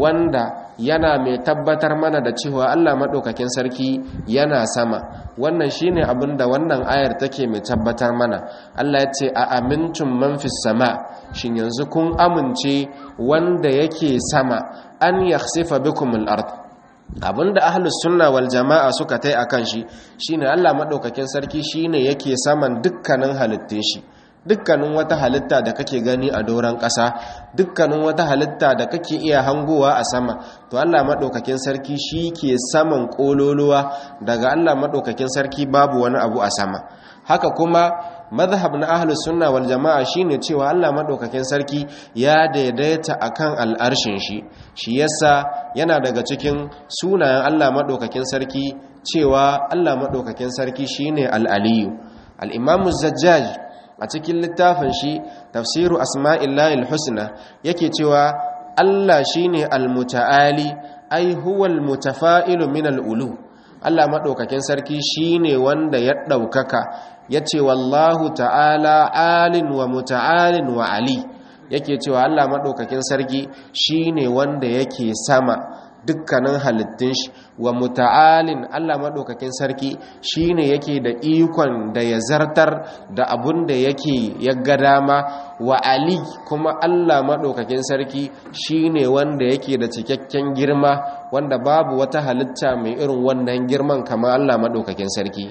wanda yana mai tabbatar mana da cewa Allah maɗaukakin sarki yana sama wannan shine abin da wannan ayar take mai tabbatar mana Allah ya ce a amintum man fis sama shin yanzu kun amince wanda yake sama an yakhsifa bikum al-ard abinda ahlus sunna wal jama'a suka tai akan shi shine Allah maɗaukakin sarki shine yake saman dukkanin halittun shi dukkanin wata halitta da kake gani a doron ƙasa dukkanin wata halitta da kake iya hangowa a sama to Allah maɗaukakin sarki shi ke saman ƙololuwa daga Allah maɗaukakin sarki babu wani abu a sama haka kuma mazhab na ahlus sunna wal jama'a shine cewa Allah maɗaukakin sarki ya daidaita akan al'arshin shi shi yasa yana daga cikin sunayen Allah maɗaukakin sarki cewa Allah maɗaukakin sarki shine al-aliyu al-imamu zajjaj a cikin littafin shi tafsiru asma'illahil husna yake cewa Allah shine almuta'ali ai huwal mutafa'ilu min al'ulu Allah madaukakin sarki shine wanda ya daukaka yace wallahu ta'ala alin wa muta'alin wa ali yake cewa Allah madaukakin sarki shine wanda yake sama dukkanin halittun shi wa muta'alin Allah madaukakin sarki shine yake da ikon da ya zartar da abun da yake ya ga dama wa ali kuma Allah madaukakin sarki shine wanda yake da cikakken girma wanda babu wata halitta mai irin wannan girman kamar Allah madaukakin sarki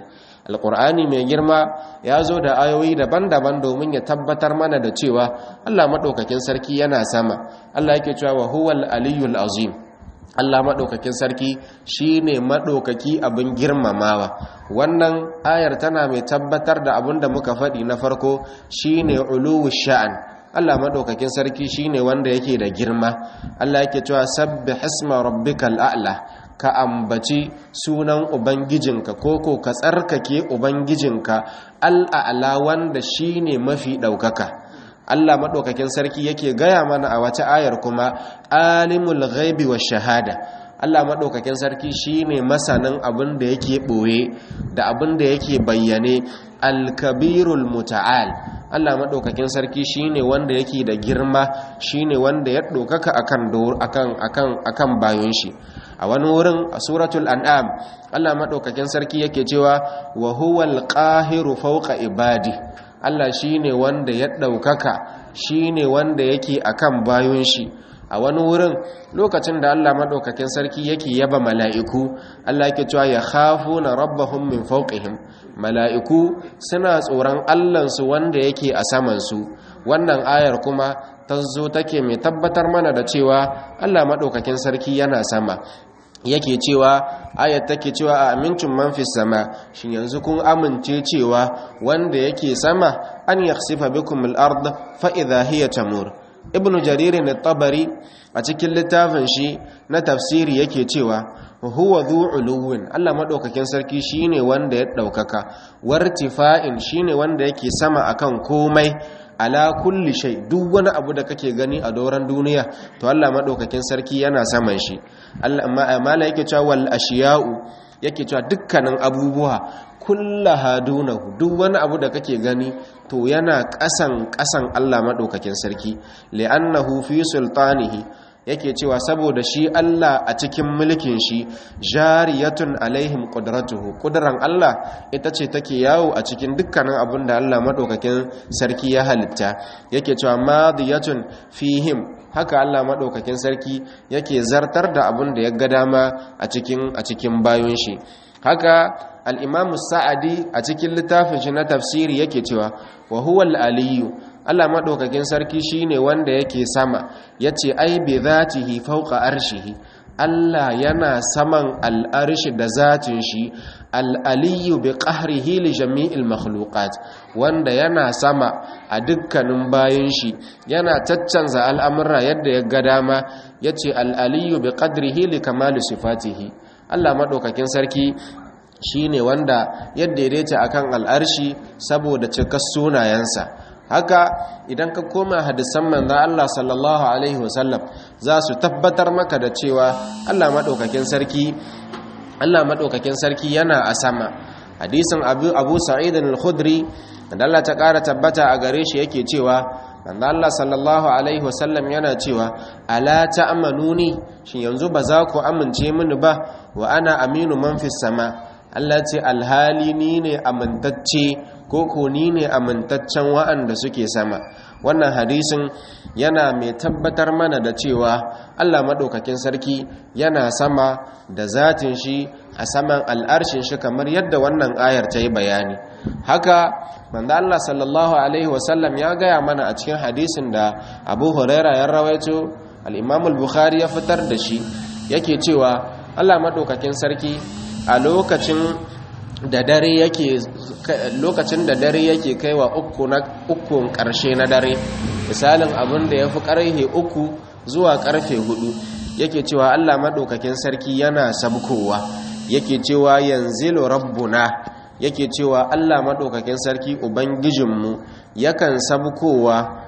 alqur'ani mai girma ya zo da ayoyi daban-daban domin ya tabbatar mana da cewa Allah madaukakin sarki yana sama Allah yake cewa wa huwal aliyyul azim Allah maɗaukakin sarki shi ne maɗaukaki abin girmamawa wannan ayar tana mai tabbatar da abin da muka faɗi na farko shi ne uluwu sha'an Allah maɗaukakin sarki shi ne wanda yake da girma Allah yake cewa sabbi hisma rabbikal a'la ka ambaci sunan ubangijinka ko ko ka tsarkake ubangijinka al'a'la wanda shi ne mafi ɗaukaka Allah maɗaukakin sarki yake gaya mana a wata ayar kuma alimul ghaibi wa shahada Allah maɗaukakin sarki shine masanin abin da yake ɓoye da abin da yake bayyane alkabirul muta'al Allah maɗaukakin sarki shine wanda yake da girma shine wanda ya ɗaukaka akan akan akan akan bayon shi a wani wurin a suratul an'am Allah maɗaukakin sarki yake cewa wa huwal qahiru fawqa ibadi Allah shi ne wanda ya ɗaukaka shi ne wanda yake a kan bayan shi a wani wurin lokacin da Allah maɗaukakin sarki yake yaba mala'iku Allah yake cewa ya hafu na rabbahun min fauƙihim mala'iku suna tsoron Allahnsu wanda yake a samansu wannan ayar kuma ta zo take mai tabbatar mana da cewa Allah maɗaukakin sarki yana sama yake cewa ayat take cewa a amincin man fi sama shin yanzu kun amince cewa wanda yake sama an yakhsifa bikum al-ard fa idha hiya tamur ibn jarir at-tabari a cikin littafin shi na tafsiri yake cewa huwa dhu uluwin Allah madaukakin sarki shine wanda ya daukaka wartifa'in shine wanda yake sama akan komai ala kulli shay duk wani abu da kake gani a doran duniya to Allah madaukakin sarki yana saman shi Allah mala yake cewa wal ashiya'u yake cewa dukkanin abubuwa kullaha dunahu duk wani abu da kake gani to yana kasan kasan Allah madaukakin sarki li'annahu fi sultanihi yake cewa saboda shi Allah a cikin mulkin shi jariyatun alaihim qudratuhu qudran Allah ita ce take yawo a cikin dukkanin abin da Allah madaukakin sarki ya halitta yake cewa madiyatun fihim haka Allah madaukakin sarki yake zartar da abin da ya ga dama a cikin a cikin bayon shi haka al-Imam Sa'adi a cikin littafin shi na tafsiri yake cewa wa huwal aliyyu Allah maɗaukakin sarki shine wanda yake sama yace ai bi zatihi fawqa arshihi Allah yana saman al'arshi da zatin shi al'aliyu bi qahrihi li jami'il makhluqat wanda yana sama a dukkanin bayan shi yana caccanza al'amura yadda ya ga dama yace al'aliyu bi qadrihi li kamali sifatihi Allah maɗaukakin sarki shi ne wanda ya daidaita akan al'arshi saboda cikar sunayensa haka idan ka koma hadisan manzo Allah sallallahu alaihi wasallam za su tabbatar maka da cewa Allah madaukakin sarki Allah madaukakin sarki yana a sama hadisin Abu Abu Sa'id al-Khudri da Allah ta ƙara tabbata a gare shi yake cewa manzo Allah sallallahu alaihi wasallam yana cewa ala ta'manuni shin yanzu ba za ku amince mini ba wa ana aminu man fis sama Allah ce alhali ni ne amintacce ko ko ni ne amintaccen wa'anda suke sama wannan hadisin yana mai tabbatar mana da cewa Allah maɗaukakin sarki yana sama da zatin shi a saman al'arshin shi kamar yadda wannan ayar ta yi bayani haka manzo Allah sallallahu alaihi wasallam ya gaya mana a cikin hadisin da Abu Huraira ya rawaito al-Imam al-Bukhari ya fitar da shi yake cewa Allah maɗaukakin sarki a lokacin da dare yake lokacin da dare yake kaiwa uku na ukun karshe na dare misalin abin da yafi karfe uku zuwa karfe hudu yake cewa Allah madaukakin sarki yana sabkowa yake cewa yanzilu rabbuna yake cewa Allah madaukakin sarki ubangijinmu yakan sabkowa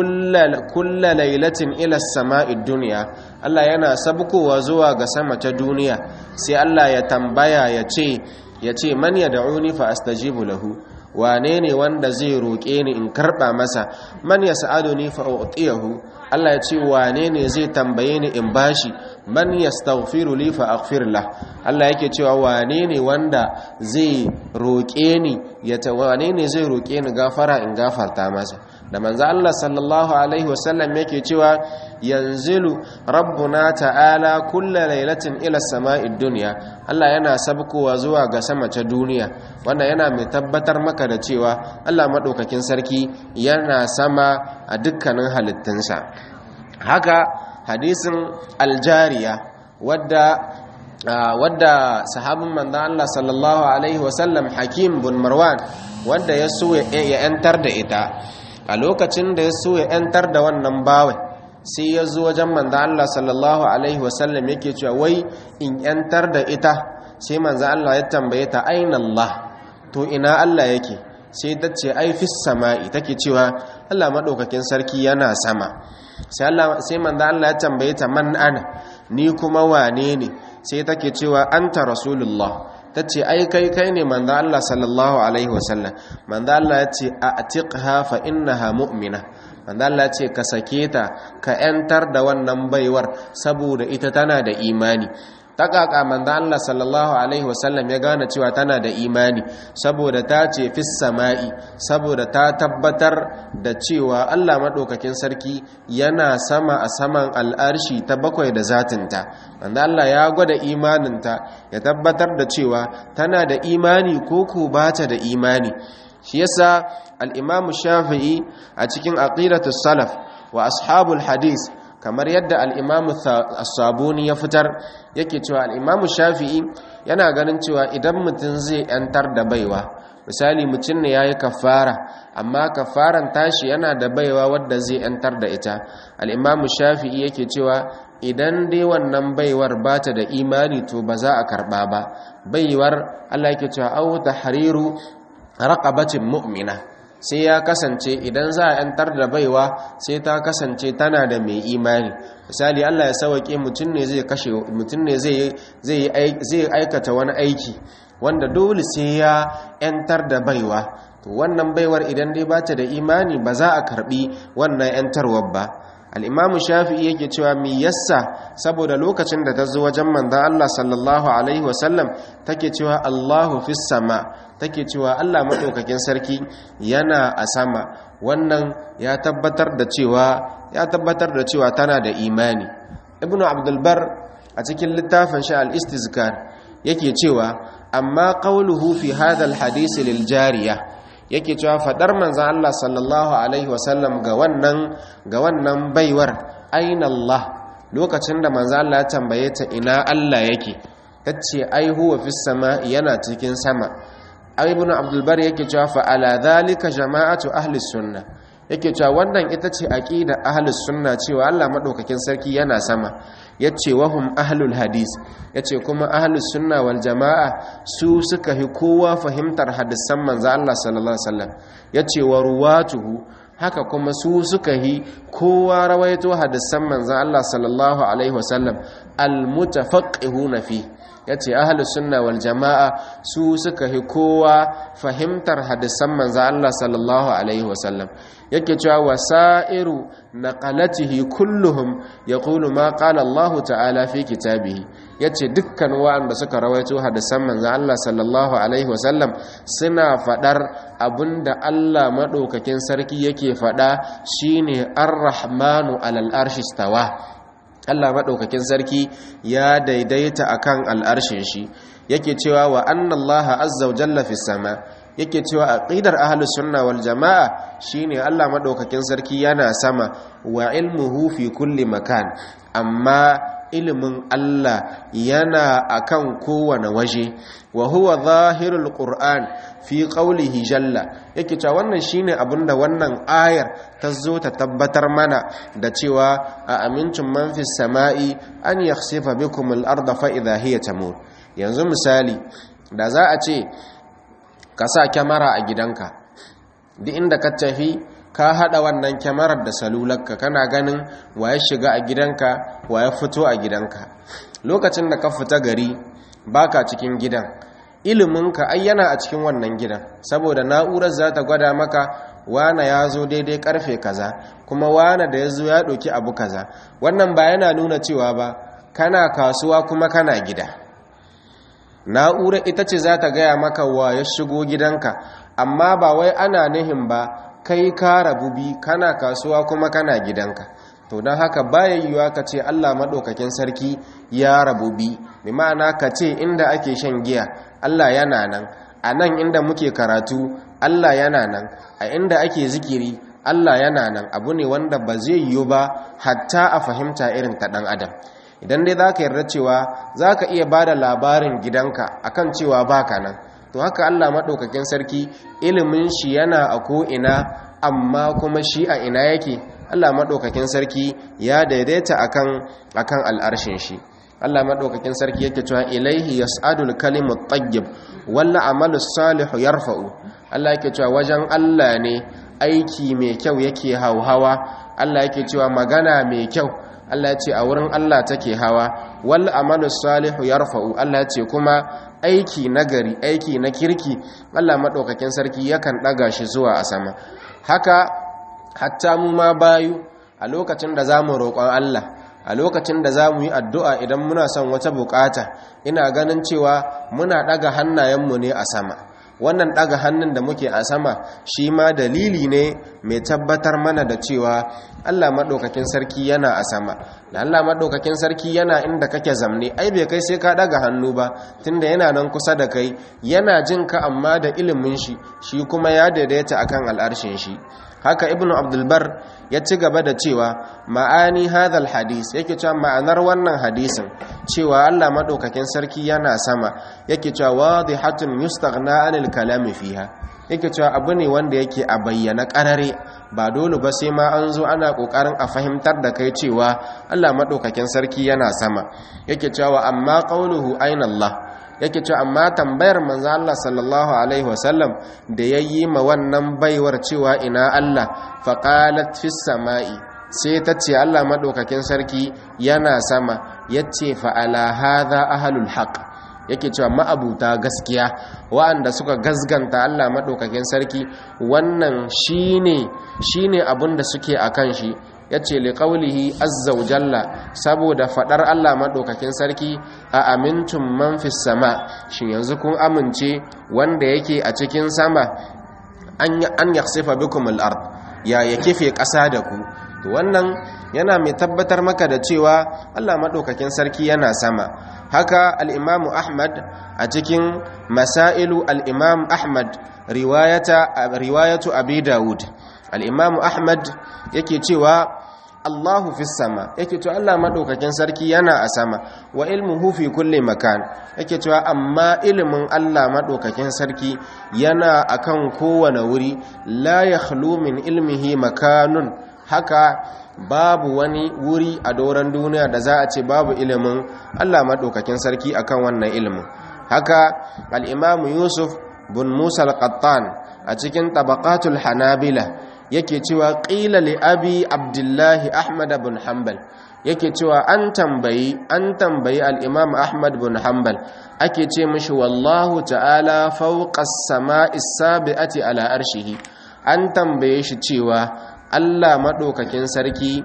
kulla lailatin ila sama'i duniya Allah yana sabkowa zuwa ga sama ta duniya sai Allah ya tambaya ya ce ya ce man ya da'uni fa astajibu lahu wane ne wanda zai roƙe ni in karɓa masa man ya sa'aduni fa u'tiyahu Allah ya ce wane ne zai tambaye ni in bashi man yastaghfiru li fa aghfir lah Allah yake cewa wane ne wanda zai roƙe ni ya ta wane ne zai roƙe ni gafara in gafarta masa da manzo Allah sallallahu alaihi wasallam yake cewa yanzilu rabbuna ta'ala kulla lailatin ila sama'id dunya Allah yana sabkowa zuwa ga sama ta duniya wannan yana mai tabbatar maka da cewa Allah madaukakin sarki yana sama a dukkanin halittunsa haka hadisin aljariya wadda wadda sahabin manzon Allah sallallahu alaihi wasallam Hakim bin Marwan wanda ya so ya yantar da ita a lokacin da ya so ya yantar da wannan bawai sai ya zo wajen manzon Allah sallallahu alaihi wasallam yake cewa wai in yantar da ita sai manzon Allah ya tambaye ta aina Allah to ina Allah yake sai ta ce ai fis sama'i take cewa Allah madaukakin sarki yana sama sai Allah sai manzon Allah ya tambaye ta man ana ni kuma wane ne sai take cewa anta rasulullah tace ai kai kai ne manzo Allah sallallahu alaihi wasallam manzo Allah yace atiqha fa innaha mu'mina manzo Allah yace ka sake ta ka yantar da wannan baiwar saboda ita tana da imani takaka manzo Allah sallallahu alaihi wasallam ya gane cewa tana da imani saboda ta ce fis sama'i saboda ta tabbatar da cewa Allah madaukakin sarki yana sama a saman al'arshi ta bakwai da zatinta manzo Allah ya gwada imaninta ya tabbatar da cewa tana da imani ko ko bata da imani shi yasa al-Imam Shafi'i a cikin aqidatus salaf wa ashabul hadith kamar yadda al'imamu sabuni ya fitar yake cewa al'imamu shafi'i yana ganin cewa idan mutum zai ‘yantar da baiwa misali mutum ne ya yi kafara amma kafaran tashi yana da baiwa wadda zai ‘yantar da ita al'imamu shafi'i yake cewa idan dai wannan baiwar ba ta da imani to ba za a karɓa ba baiwar allah yake cewa au ta hariru raƙabacin mu'mina sai ya kasance idan za a yantar da baiwa sai ta kasance tana da mai imani misali Allah ya sauke mutum ne zai kashe mutum ne zai zai aikata wani aiki wanda dole sai ya yantar da baiwa to wannan baiwar idan dai bata da imani ba za a karbi wannan yantarwar ba al-imamu shafi'i yake cewa mi yassa saboda lokacin da ta zo wajen manzon Allah sallallahu alaihi wasallam take cewa Allahu fis sama take cewa Allah maɗaukakin sarki yana a sama wannan ya tabbatar da cewa ya tabbatar da cewa tana da imani ibnu abdulbar a cikin littafin shi al-istizkar yake cewa amma qawluhu fi hadha al-hadith lil jariya yake cewa fadar manzon Allah sallallahu alaihi wasallam ga wannan ga wannan baiwar aina Allah lokacin da manzon Allah ya tambaye ta ina Allah yake tace ai huwa fis sama yana cikin sama ibn abdulbar yake cewa fa ala dhalika jama'atu ahli sunna yake cewa wannan ita ce aqida ahli sunna cewa Allah madaukakin sarki yana sama yace wahum ahlul hadis yace kuma ahli sunna wal jama'a su suka hi kowa fahimtar hadisan manzo Allah sallallahu alaihi wasallam yace wa ruwatuhu haka kuma su suka hi kowa rawaito hadisan manzo Allah sallallahu alaihi wasallam al mutafaqihuna fi ya ce ahalus sunna wal jama'a su suka hi kowa fahimtar hadisan manzo Allah sallallahu alaihi wasallam yake cewa wasairu naqalatihi kulluhum yaqulu ma qala Allah ta'ala fi kitabihi yace dukkan wanda suka rawaito hadisan manzo Allah sallallahu alaihi wasallam suna fadar abinda Allah madaukakin sarki yake fada shine ar-rahmanu alal arshi stawa Allah maɗaukakin sarki ya daidaita akan al'arshin shi yake cewa wa annallaha azza wa jalla fi sama yake cewa aqidar ahlus sunna wal jamaa shine Allah maɗaukakin sarki yana sama wa ilmuhu fi kulli makan amma ilimin Allah yana akan kowane waje wa huwa zahirul qur'an fi qawlihi jalla yake cewa wannan shine abinda wannan ayar ta zo ta tabbatar mana da cewa a amincin man fis sama'i an yakhsifa bikum al-ardha fa idha hiya tamur yanzu misali da za a ce ka sa kyamara a gidanka duk inda ka tafi ka hada wannan kyamarar da salularka kana ganin waye shiga a gidanka waye fito a gidanka lokacin da ka fita gari baka cikin gidan iliminka ai yana a cikin wannan gidan saboda na'urar za ta gwada maka wane ya zo daidai karfe kaza kuma wane da ya zo ya ɗauki abu kaza wannan ba yana nuna cewa ba kana kasuwa kuma kana gida na'urar ita ce za ta gaya maka wa ya shigo gidanka amma ba wai ana nihin ba kai ka rabu bi kana kasuwa kuma kana gidanka to don haka baya yiwuwa ka ce Allah maɗaukakin sarki ya rabu bi bi ma'ana ka ce inda ake shan giya Allah yana nan a nan inda muke karatu Allah yana nan a inda ake zikiri Allah yana nan abu ne wanda ba zai yiwu ba hatta a fahimta irin ta ɗan adam idan dai za ka yarda cewa za ka iya ba da labarin gidanka akan cewa baka nan to haka Allah maɗaukakin sarki ilimin shi yana a ko'ina amma kuma shi a ina yake Allah maɗaukakin sarki ya daidaita akan akan al'arshin shi Allah maɗaukakin sarki yake cewa ilaihi yas'adul kalimut tayyib wal amalu salihu yarfa'u Allah yake cewa wajen Allah ne aiki mai kyau yake hauhawa Allah yake cewa magana mai kyau Allah ce a wurin Allah take hawa wal amalu salihu yarfa'u Allah ce kuma aiki nagari aiki na kirki Allah madaukakin sarki yakan daga shi zuwa a sama haka hatta mu ma bayu a lokacin da zamu roƙon Allah a lokacin da zamu yi addu'a idan muna son wata bukata ina ganin cewa muna daga hannayenmu ne a sama wannan daga hannun da muke a sama shi ma dalili ne mai tabbatar mana da cewa Allah maɗaukakin sarki yana a sama da Allah maɗaukakin sarki yana inda kake zamne ai bai kai sai ka daga hannu ba tunda yana nan kusa da kai yana jin ka amma da ilimin shi shi kuma ya daidaita akan al'arshin shi haka ibnu abdulbar ya ci gaba da cewa ma'ani hadal hadis yake cewa ma'anar wannan hadisin cewa Allah madaukakin sarki yana sama yake cewa wadihatun yustaghna anil kalami fiha yake cewa abu ne wanda yake a bayyana karare ba dole ba sai ma an zo ana kokarin a fahimtar da kai cewa Allah madaukakin sarki yana sama yake cewa amma qauluhu aina Allah yake cewa amma tambayar manzo Allah sallallahu alaihi wasallam da yayi ma wannan baiwar cewa ina Allah faqalat fis samai sai ta ce Allah madaukakin sarki yana sama yace fa ala hadha ahlul haqq yake cewa ma'abuta gaskiya wa'anda suka gasganta Allah madaukakin sarki wannan shine shine abin da suke akan shi yace li qawlihi azza wa jalla saboda fadar Allah madaukakin sarki a amintum man fis sama shin yanzu kun amince wanda yake a cikin sama an an yakhsifa bikum al-ard ya yakife ƙasa da ku to wannan yana mai tabbatar maka da cewa Allah madaukakin sarki yana sama haka al-imamu ahmad a cikin masailu al-imam ahmad riwayata riwayatu abi daud al-imamu ahmad yake cewa Allahu fi sama yake cewa Allah madaukakin sarki yana a sama wa ilmuhu fi kulli makan yake cewa amma ilimin Allah madaukakin sarki yana akan kowane wuri la yakhlu min ilmihi makanun haka babu wani wuri a doron duniya da za a ce babu ilimin Allah madaukakin sarki akan wannan ilimin haka al-Imam Yusuf bin Musa al-Qattan a cikin tabaqatul Hanabila yake cewa ƙila li abi abdullahi ahmad bin hanbal yake cewa an tambayi an tambayi al-imam ahmad bin hanbal ake ce mishi wallahu ta'ala fawqa as-sama'i as-sabi'ati ala arshihi an tambaye shi cewa Allah madaukakin sarki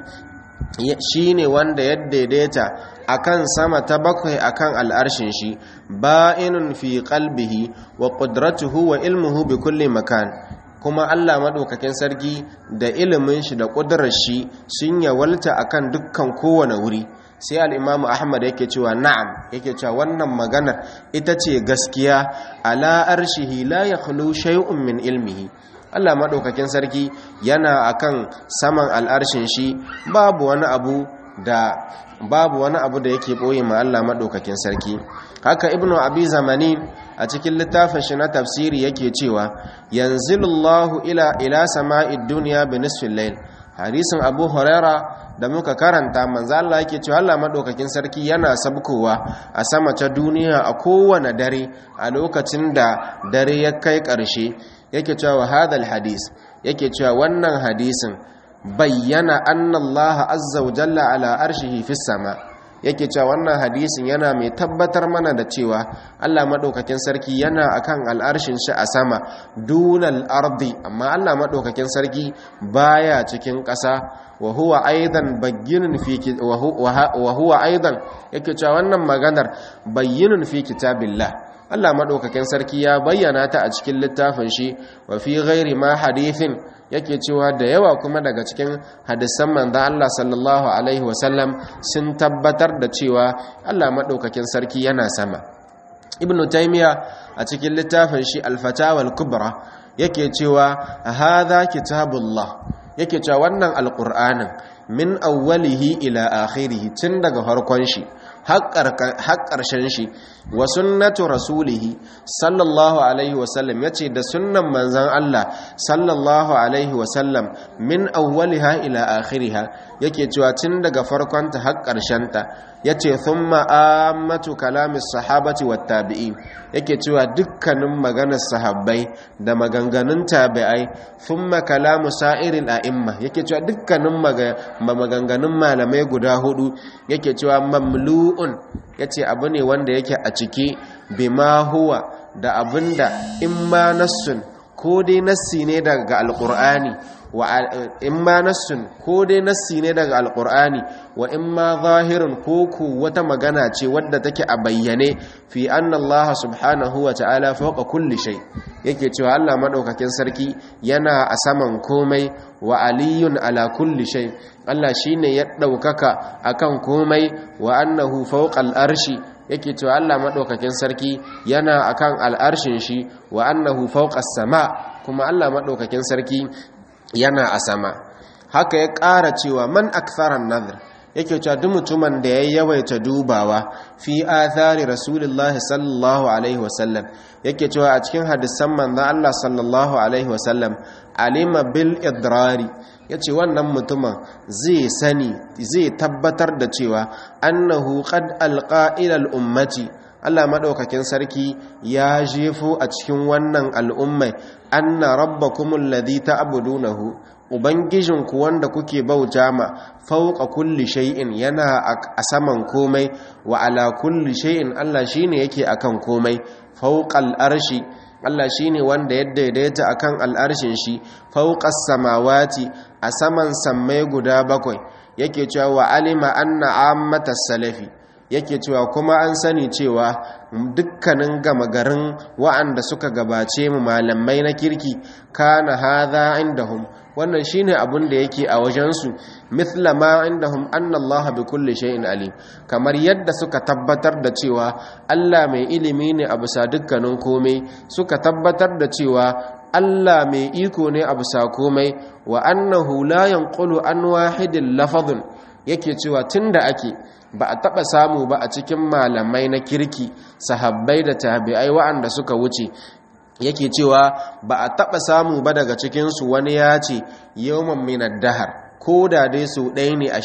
shine wanda ya daidaita akan sama ta bakwai akan al'arshin shi ba'inun fi qalbihi wa qudratuhu wa ilmuhu bi kulli makan kuma Allah maɗaukakin sarki da ilimin shi da ƙudurar shi sun yawalta akan dukkan kowane wuri sai al'imamu ahmad yake cewa na'am yake cewa wannan maganar ita ce gaskiya ala arshihi la ya khulu shay'un min ilmihi Allah maɗaukakin sarki yana akan saman al'arshin shi babu wani abu da babu wani abu da yake ɓoye ma Allah maɗaukakin sarki haka ibnu abi zamani a cikin littafin shi na tafsiri yake cewa yanzilullahu ila ila sama'id dunya bi nisfil layl hadisin abu huraira da muka karanta manzo Allah yake cewa Allah madaukakin sarki yana sabkowa a sama ta duniya a kowane dare a lokacin da dare ya kai ƙarshe yake cewa hadal hadis yake cewa wannan hadisin bayyana anna Allah azza wa jalla ala arshihi fis sama' yake cewa wannan hadisin yana mai tabbatar mana da cewa Allah madaukakin sarki yana akan al'arshin shi a sama dunal ardi amma Allah madaukakin sarki baya cikin ƙasa wa huwa aidan bayyinun fi wa huwa aidan yake cewa wannan maganar bayyinun fi kitabillah Allah madaukakin sarki ya bayyana ta a cikin littafin shi wa fi ghairi ma hadithin yake cewa da yawa kuma daga cikin hadisan manzon Allah sallallahu alaihi wasallam sun tabbatar da cewa Allah madaukakin sarki yana sama ibnu taymiya a cikin littafin shi al-fatawa al-kubra yake cewa hadha kitabullah yake cewa wannan alqur'anin min awwalihi ila akhirih tun daga farkon shi har ƙarshen shi wa sunnatu rasulihi sallallahu alaihi wasallam ya ce da sunnan manzan Allah sallallahu alaihi wasallam min awwaliha ila akhiriha yake cewa tun daga farkonta har ƙarshenta ya ce thumma ammatu kalamis sahabati wat tabi'in yake cewa dukkanin maganar sahabbai da maganganun tabi'ai thumma kalamu sa'iril a'imma yake cewa dukkanin maganganun malamai guda hudu yake cewa mamlu'un yace abu ne wanda yake a ciki bima huwa da abinda in ma nassun ko dai nassi ne daga alqur'ani wa in ma nassun ko dai nassi ne daga alqur'ani wa in ma zahirun ko ku wata magana ce wadda take a bayyane fi anna Allah subhanahu wa ta'ala fawqa kulli shay yake cewa Allah madaukakin sarki yana a saman komai wa aliyun ala kulli shay Allah shine ya daukaka akan komai wa annahu fawqa al-arshi yake cewa Allah madaukakin sarki yana akan al'arshin shi wa annahu fawqa as-sama kuma Allah madaukakin sarki yana a sama haka ya ƙara cewa man aktharan nadhr yake cewa duk mutumin da ya yawaita dubawa fi athari rasulullahi sallallahu alaihi wasallam yake cewa a cikin hadisan manzo Allah sallallahu alaihi wasallam alima bil idrari yace wannan mutumin zai sani zai tabbatar da cewa annahu qad alqa ila al ummati Allah madaukakin sarki ya jefo a cikin wannan al'ummai anna rabbakumul ladhi ta'budunahu ubangijinku wanda kuke bauta ma fauqa kulli shay'in yana a saman komai wa ala kulli shay'in Allah shine yake akan komai fauqal arshi Allah shine wanda ya daidaita akan al'arshin shi fauqas samawati a saman sammai guda bakwai yake cewa wa alima anna ammatas salafi yake cewa kuma an sani cewa dukkanin gama garin wa'anda suka gabace mu malamai na kirki kana hadha indahum wannan shine abun da yake a wajensu mithla ma indahum anna Allah bi kulli shay'in alim kamar yadda suka tabbatar da cewa Allah mai ilimi ne a bisa dukkanin komai suka tabbatar da cewa Allah mai iko ne a bisa komai wa annahu la yanqulu an wahidin lafazun yake cewa tunda ake ba a taɓa samu ba a cikin malamai na kirki sahabbai da tabi'ai wa'anda suka wuce yake cewa ba a taɓa samu ba daga cikinsu wani ya ce yawon minar dahar ko da dai su ɗaya ne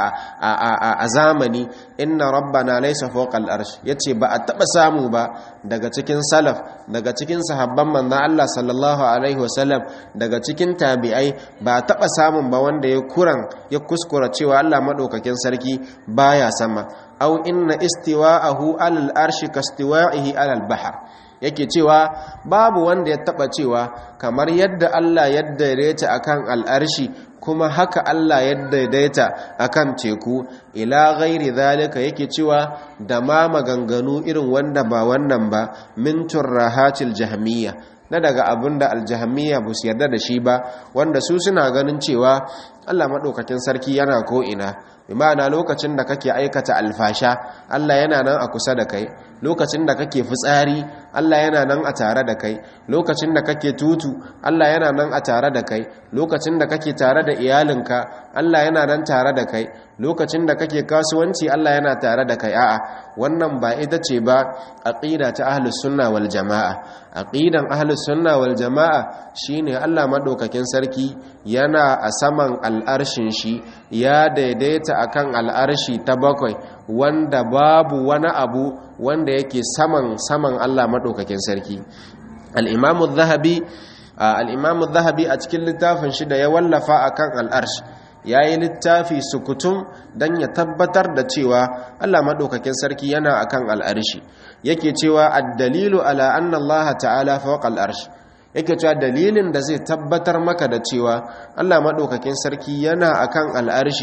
a zamani inna rabbana laisa fawqal arsh yace ba a taɓa samu ba daga cikin salaf daga cikin sahabban manzon Allah sallallahu alaihi wasallam daga cikin tabi'ai ba a taɓa samun ba wanda ya kuran ya kuskura cewa Allah madaukakin sarki baya sama au inna istiwa'ahu alal arshi kastiwa'ihi alal bahr yake cewa babu wanda ya taba cewa kamar yadda Allah ya daidaita akan al'arshi kuma haka Allah ya daidaita akan teku ila ghairi zalika yake cewa da ma maganganu irin wanda ba wannan ba min turrahatil jahmiyya na daga abinda aljahmiyya ba su yarda da shi ba wanda su suna ganin cewa Allah madaukakin sarki yana ko ina imana lokacin da kake aikata alfasha Allah yana nan a kusa da kai lokacin da kake fitsari Allah yana nan a tare da kai lokacin da kake tutu Allah yana nan a tare da kai lokacin da kake tare da iyalinka Allah yana nan tare da kai lokacin da kake kasuwanci Allah yana tare da kai a'a wannan ba ita ce ba aqida ta ahlus sunna wal jamaa aqidan ahlus sunna wal jamaa shine Allah madaukakin sarki yana a saman al'arshin shi ya daidaita akan al'arshi ta bakwai wanda babu wani abu wanda yake saman saman Allah madaukakin sarki al-imamu zahabi al-imamu zahabi a cikin littafin shi da ya wallafa akan al'arsh yayi littafi sukutum dan ya tabbatar da cewa Allah madaukakin sarki yana akan al'arshi yake cewa ad-dalilu ala anna Allah ta'ala fawqa al-arsh yake cewa dalilin da zai tabbatar maka da cewa Allah madaukakin sarki yana akan al'arshi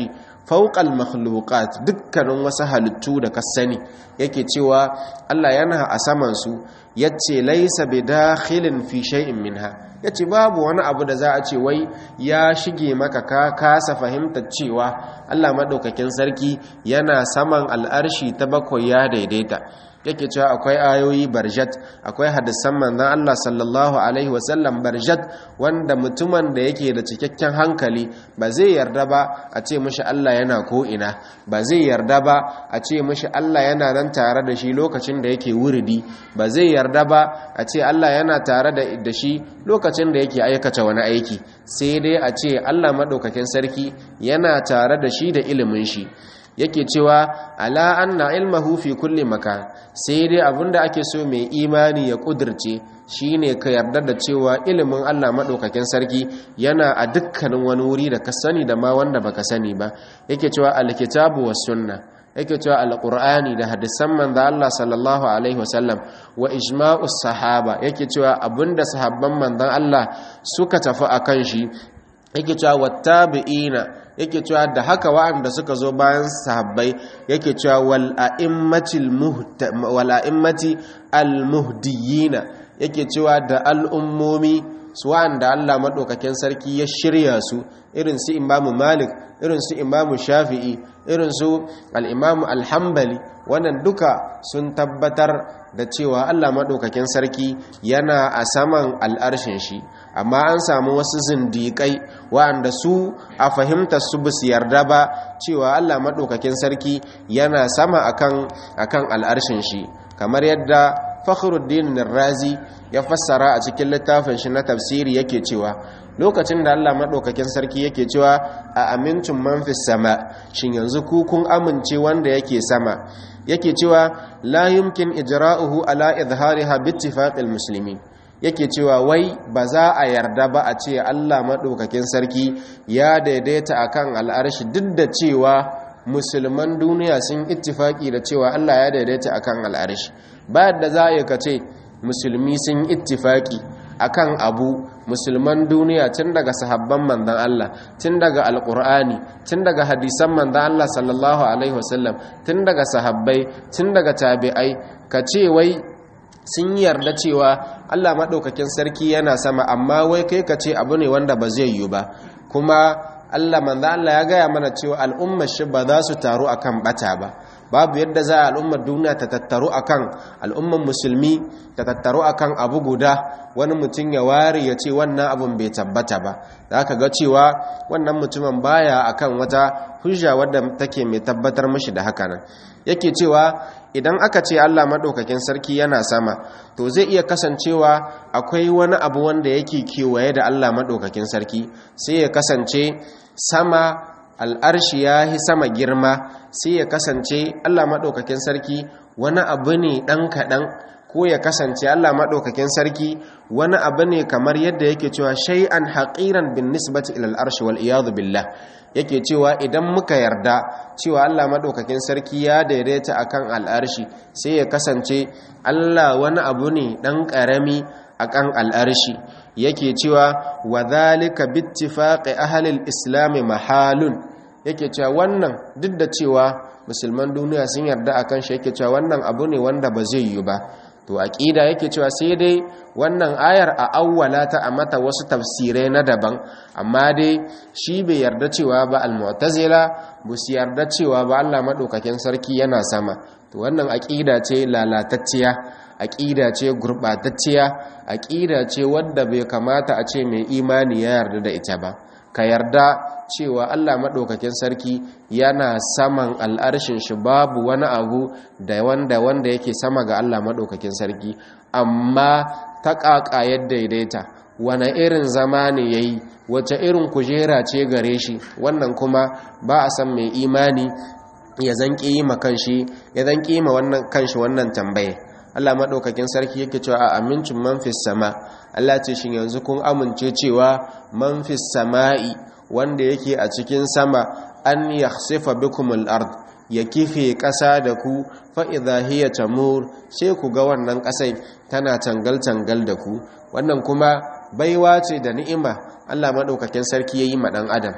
fauqal makhluqat dukkanin wasu halittu da ka sani yake cewa Allah yana a saman su yace laysa bidakhilin fi shay'in minha yace babu wani abu da za a ce wai ya shige maka ka kasa fahimtar cewa Allah madaukakin sarki yana saman al'arshi ta bakwai ya daidaita yake cewa akwai ayoyi barjat akwai hadisan manzon Allah sallallahu alaihi wasallam barjat wanda mutumin da yake da cikakken hankali ba zai yarda ba a ce mishi Allah yana ko ina ba zai yarda ba a ce mishi Allah yana nan tare da shi lokacin da yake wuridi ba zai yarda ba a ce Allah yana tare da shi lokacin da yake aikata wani aiki sai dai a ce Allah madaukakin sarki yana tare da shi da ilimin shi yake cewa ala anna ilmahu fi kulli makan sai dai abinda ake so mai imani ya kudirce shine ka yarda da cewa ilimin Allah madaukakin sarki yana a dukkanin wani wuri da ka sani da ma wanda baka sani ba yake cewa alkitabu was sunna yake cewa alqur'ani da hadisan manzo Allah sallallahu alaihi wasallam wa ijma'us sahaba yake cewa abinda sahabban manzon Allah suka tafi akan shi yake cewa wattabi'ina yake cewa da haka wa'anda suka zo bayan sahabbai yake cewa wal a'immatil wal a'immati al muhdiyina yake cewa da al'ummomi su wa'anda Allah madaukakin sarki ya shirya su irin su Imam Malik irin su Imam Shafi'i irin su al-Imam al-Hanbali wannan duka sun tabbatar da cewa Allah madaukakin sarki yana a saman al'arshin shi amma an samu wasu zindiƙai wa'anda su a fahimtar su ba su yarda ba cewa Allah maɗaukakin sarki yana sama akan akan al'arshin shi kamar yadda Fakhruddin Razi ya fassara a cikin littafin shi na tafsiri yake cewa lokacin da Allah maɗaukakin sarki yake cewa a amincin man fis sama shin yanzu ku kun amince wanda yake sama yake cewa la yumkin ijra'uhu ala izhariha bi ittifaqil muslimin yake cewa wai ba za a yarda ba a ce Allah maɗaukakin sarki ya daidaita akan al'arshi duk da cewa musulman duniya sun ittifaki da cewa Allah ya daidaita akan al'arshi ba da za a ka ce musulmi sun ittifaki akan abu musulman duniya tun daga sahabban manzon Allah tun daga alqur'ani tun daga hadisan manzon Allah sallallahu alaihi wasallam tun daga sahabbai tun daga tabi'ai ka ce wai sun yarda cewa Allah maɗaukakin sarki yana sama amma wai kai ka ce abu ne wanda ba zai yi ba kuma Allah manzo Allah ya gaya mana cewa al'ummar shi ba za su taru akan bata ba babu yadda za a al'ummar duniya ta tattaru akan al'ummar musulmi ta tattaru akan abu guda wani mutum ya ware ya ce wannan abun bai tabbata ba za ka ga cewa wannan mutumin baya akan wata hujja wadda take mai tabbatar mashi da haka nan yake cewa idan aka ce Allah maɗaukakin sarki yana sama to zai iya kasancewa akwai wani abu wanda yake kewaye da Allah maɗaukakin sarki sai ya kasance sama al'arshi ya yi sama girma sai ya kasance Allah maɗaukakin sarki wani abu ne ɗan kaɗan ko ya kasance Allah maɗaukakin sarki wani abu ne kamar yadda yake cewa shay'an haƙiran bin nisbati ilal arshi wal iyadu billah yake cewa idan muka yarda cewa Allah maɗaukakin sarki ya daidaita akan al'arshi sai ya kasance Allah wani abu ne ɗan ƙarami akan al'arshi yake cewa wa zalika bittifaqi ahli al-islam mahalun yake cewa wannan duk da cewa musulman duniya sun yarda akan shi yake cewa wannan abu ne wanda ba zai yi ba to aqida yake cewa sai dai wannan ayar a awwala ta a mata wasu tafsirai na daban amma dai shi bai yarda cewa ba al-mu'tazila bu su yarda cewa ba Allah madaukakin sarki yana sama to wannan aqida ce lalatacciya aqida ce gurbatacciya aqida ce wadda bai kamata a ce mai imani ya yarda da ita ba ka yarda cewa Allah maɗaukakin sarki yana saman al'arshin shi babu wani abu da wanda wanda yake sama ga Allah maɗaukakin sarki amma ta ƙaƙa yadda daidaita wane irin zama ne ya yi wace irin kujera ce gare shi wannan kuma ba a san mai imani ya zan ƙima kanshi ya zan ƙima wannan kanshi wannan tambaye Allah maɗaukakin sarki yake cewa a amincin manfis sama Allah ce shi yanzu kun amince cewa manfis sama'i wanda yake a cikin sama an yakhsifa bikumul ard ya kife ƙasa da ku fa idha hiya tamur sai ku ga wannan ƙasai tana tangal tangal da ku wannan kuma baiwa ce da ni'ima Allah maɗaukakin sarki yayi ma ɗan adam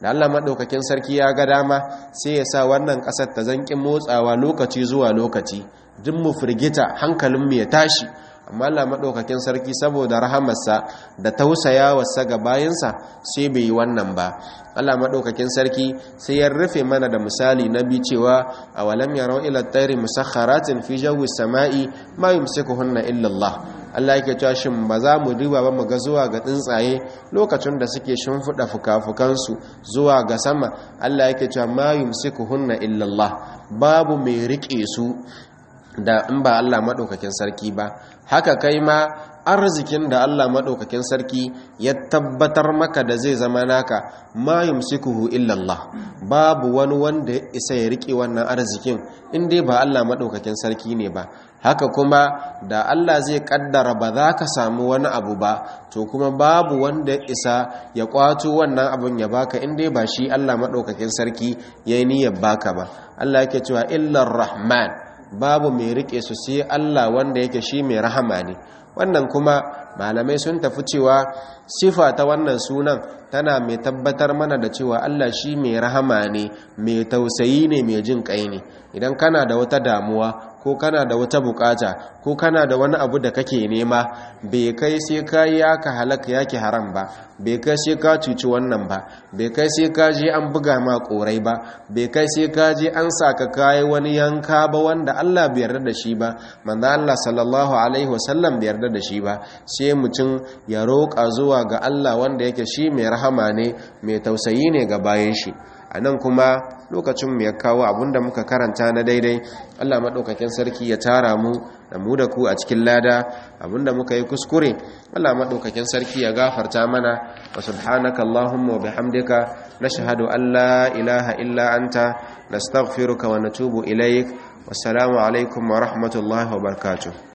da Allah maɗaukakin sarki ya ga dama sai ya sa wannan ƙasar ta zanƙin motsawa lokaci zuwa lokaci duk mu firgita hankalinmu ya tashi amma Allah maɗaukakin sarki saboda rahamarsa da tausayawarsa ga bayansa sai bai yi wannan ba Allah maɗaukakin sarki sai ya rufe mana da misali na bi cewa a walam yarau ila tsairi musakharatin fi jawi sama'i ma yumsikuhunna illa Allah Allah yake cewa shin ba za mu riba ba mu ga zuwa ga tsuntsaye lokacin da suke shimfiɗa fukafukansu zuwa ga sama Allah yake cewa ma yumsikuhunna illa Allah babu mai rike su da in ba Allah maɗaukakin sarki ba haka kai ma arzikin da Allah maɗaukakin sarki ya tabbatar maka da zai zama naka ma yumsikuhu illallah babu wani wanda ya isa ya rike wannan arzikin in dai ba Allah maɗaukakin sarki ne ba haka kuma da Allah zai kaddara ba za ka samu wani abu ba to kuma babu wanda ya isa ya kwato wannan abun ya baka in dai ba shi Allah maɗaukakin sarki ya yi niyyar baka ba Allah yake cewa illar rahman babu mai rike su sai Allah wanda yake shi mai rahama ne wannan kuma malamai sun tafi cewa sifa ta wannan sunan tana mai tabbatar mana da cewa Allah shi mai rahama ne mai tausayi ne mai jin kai ne idan kana da wata damuwa ko kana da wata bukata ko kana da wani abu da kake nema bai kai sai ka yi aka halaka yake haram ba bai kai sai ka cuci wannan ba bai kai sai ka je an buga ma korai ba bai kai sai ka je an saka kai wani yanka ba wanda Allah bai yarda da shi ba manzo Allah sallallahu alaihi wasallam bai yarda da shi ba sai mutum ya roƙa zuwa ga Allah wanda yake shi mai rahama ne mai tausayi ne ga bayan shi a nan kuma lokacin mu ya kawo abinda muka karanta na daidai Allah maɗaukakin sarki ya tara mu da mu da ku a cikin lada abinda muka yi kuskure Allah maɗaukakin sarki ya gafarta mana wa subhanaka Allahumma wa bihamdika nashhadu an la ilaha illa anta nastaghfiruka wa natubu ilaik wassalamu alaikum wa rahmatullahi wa barakatuh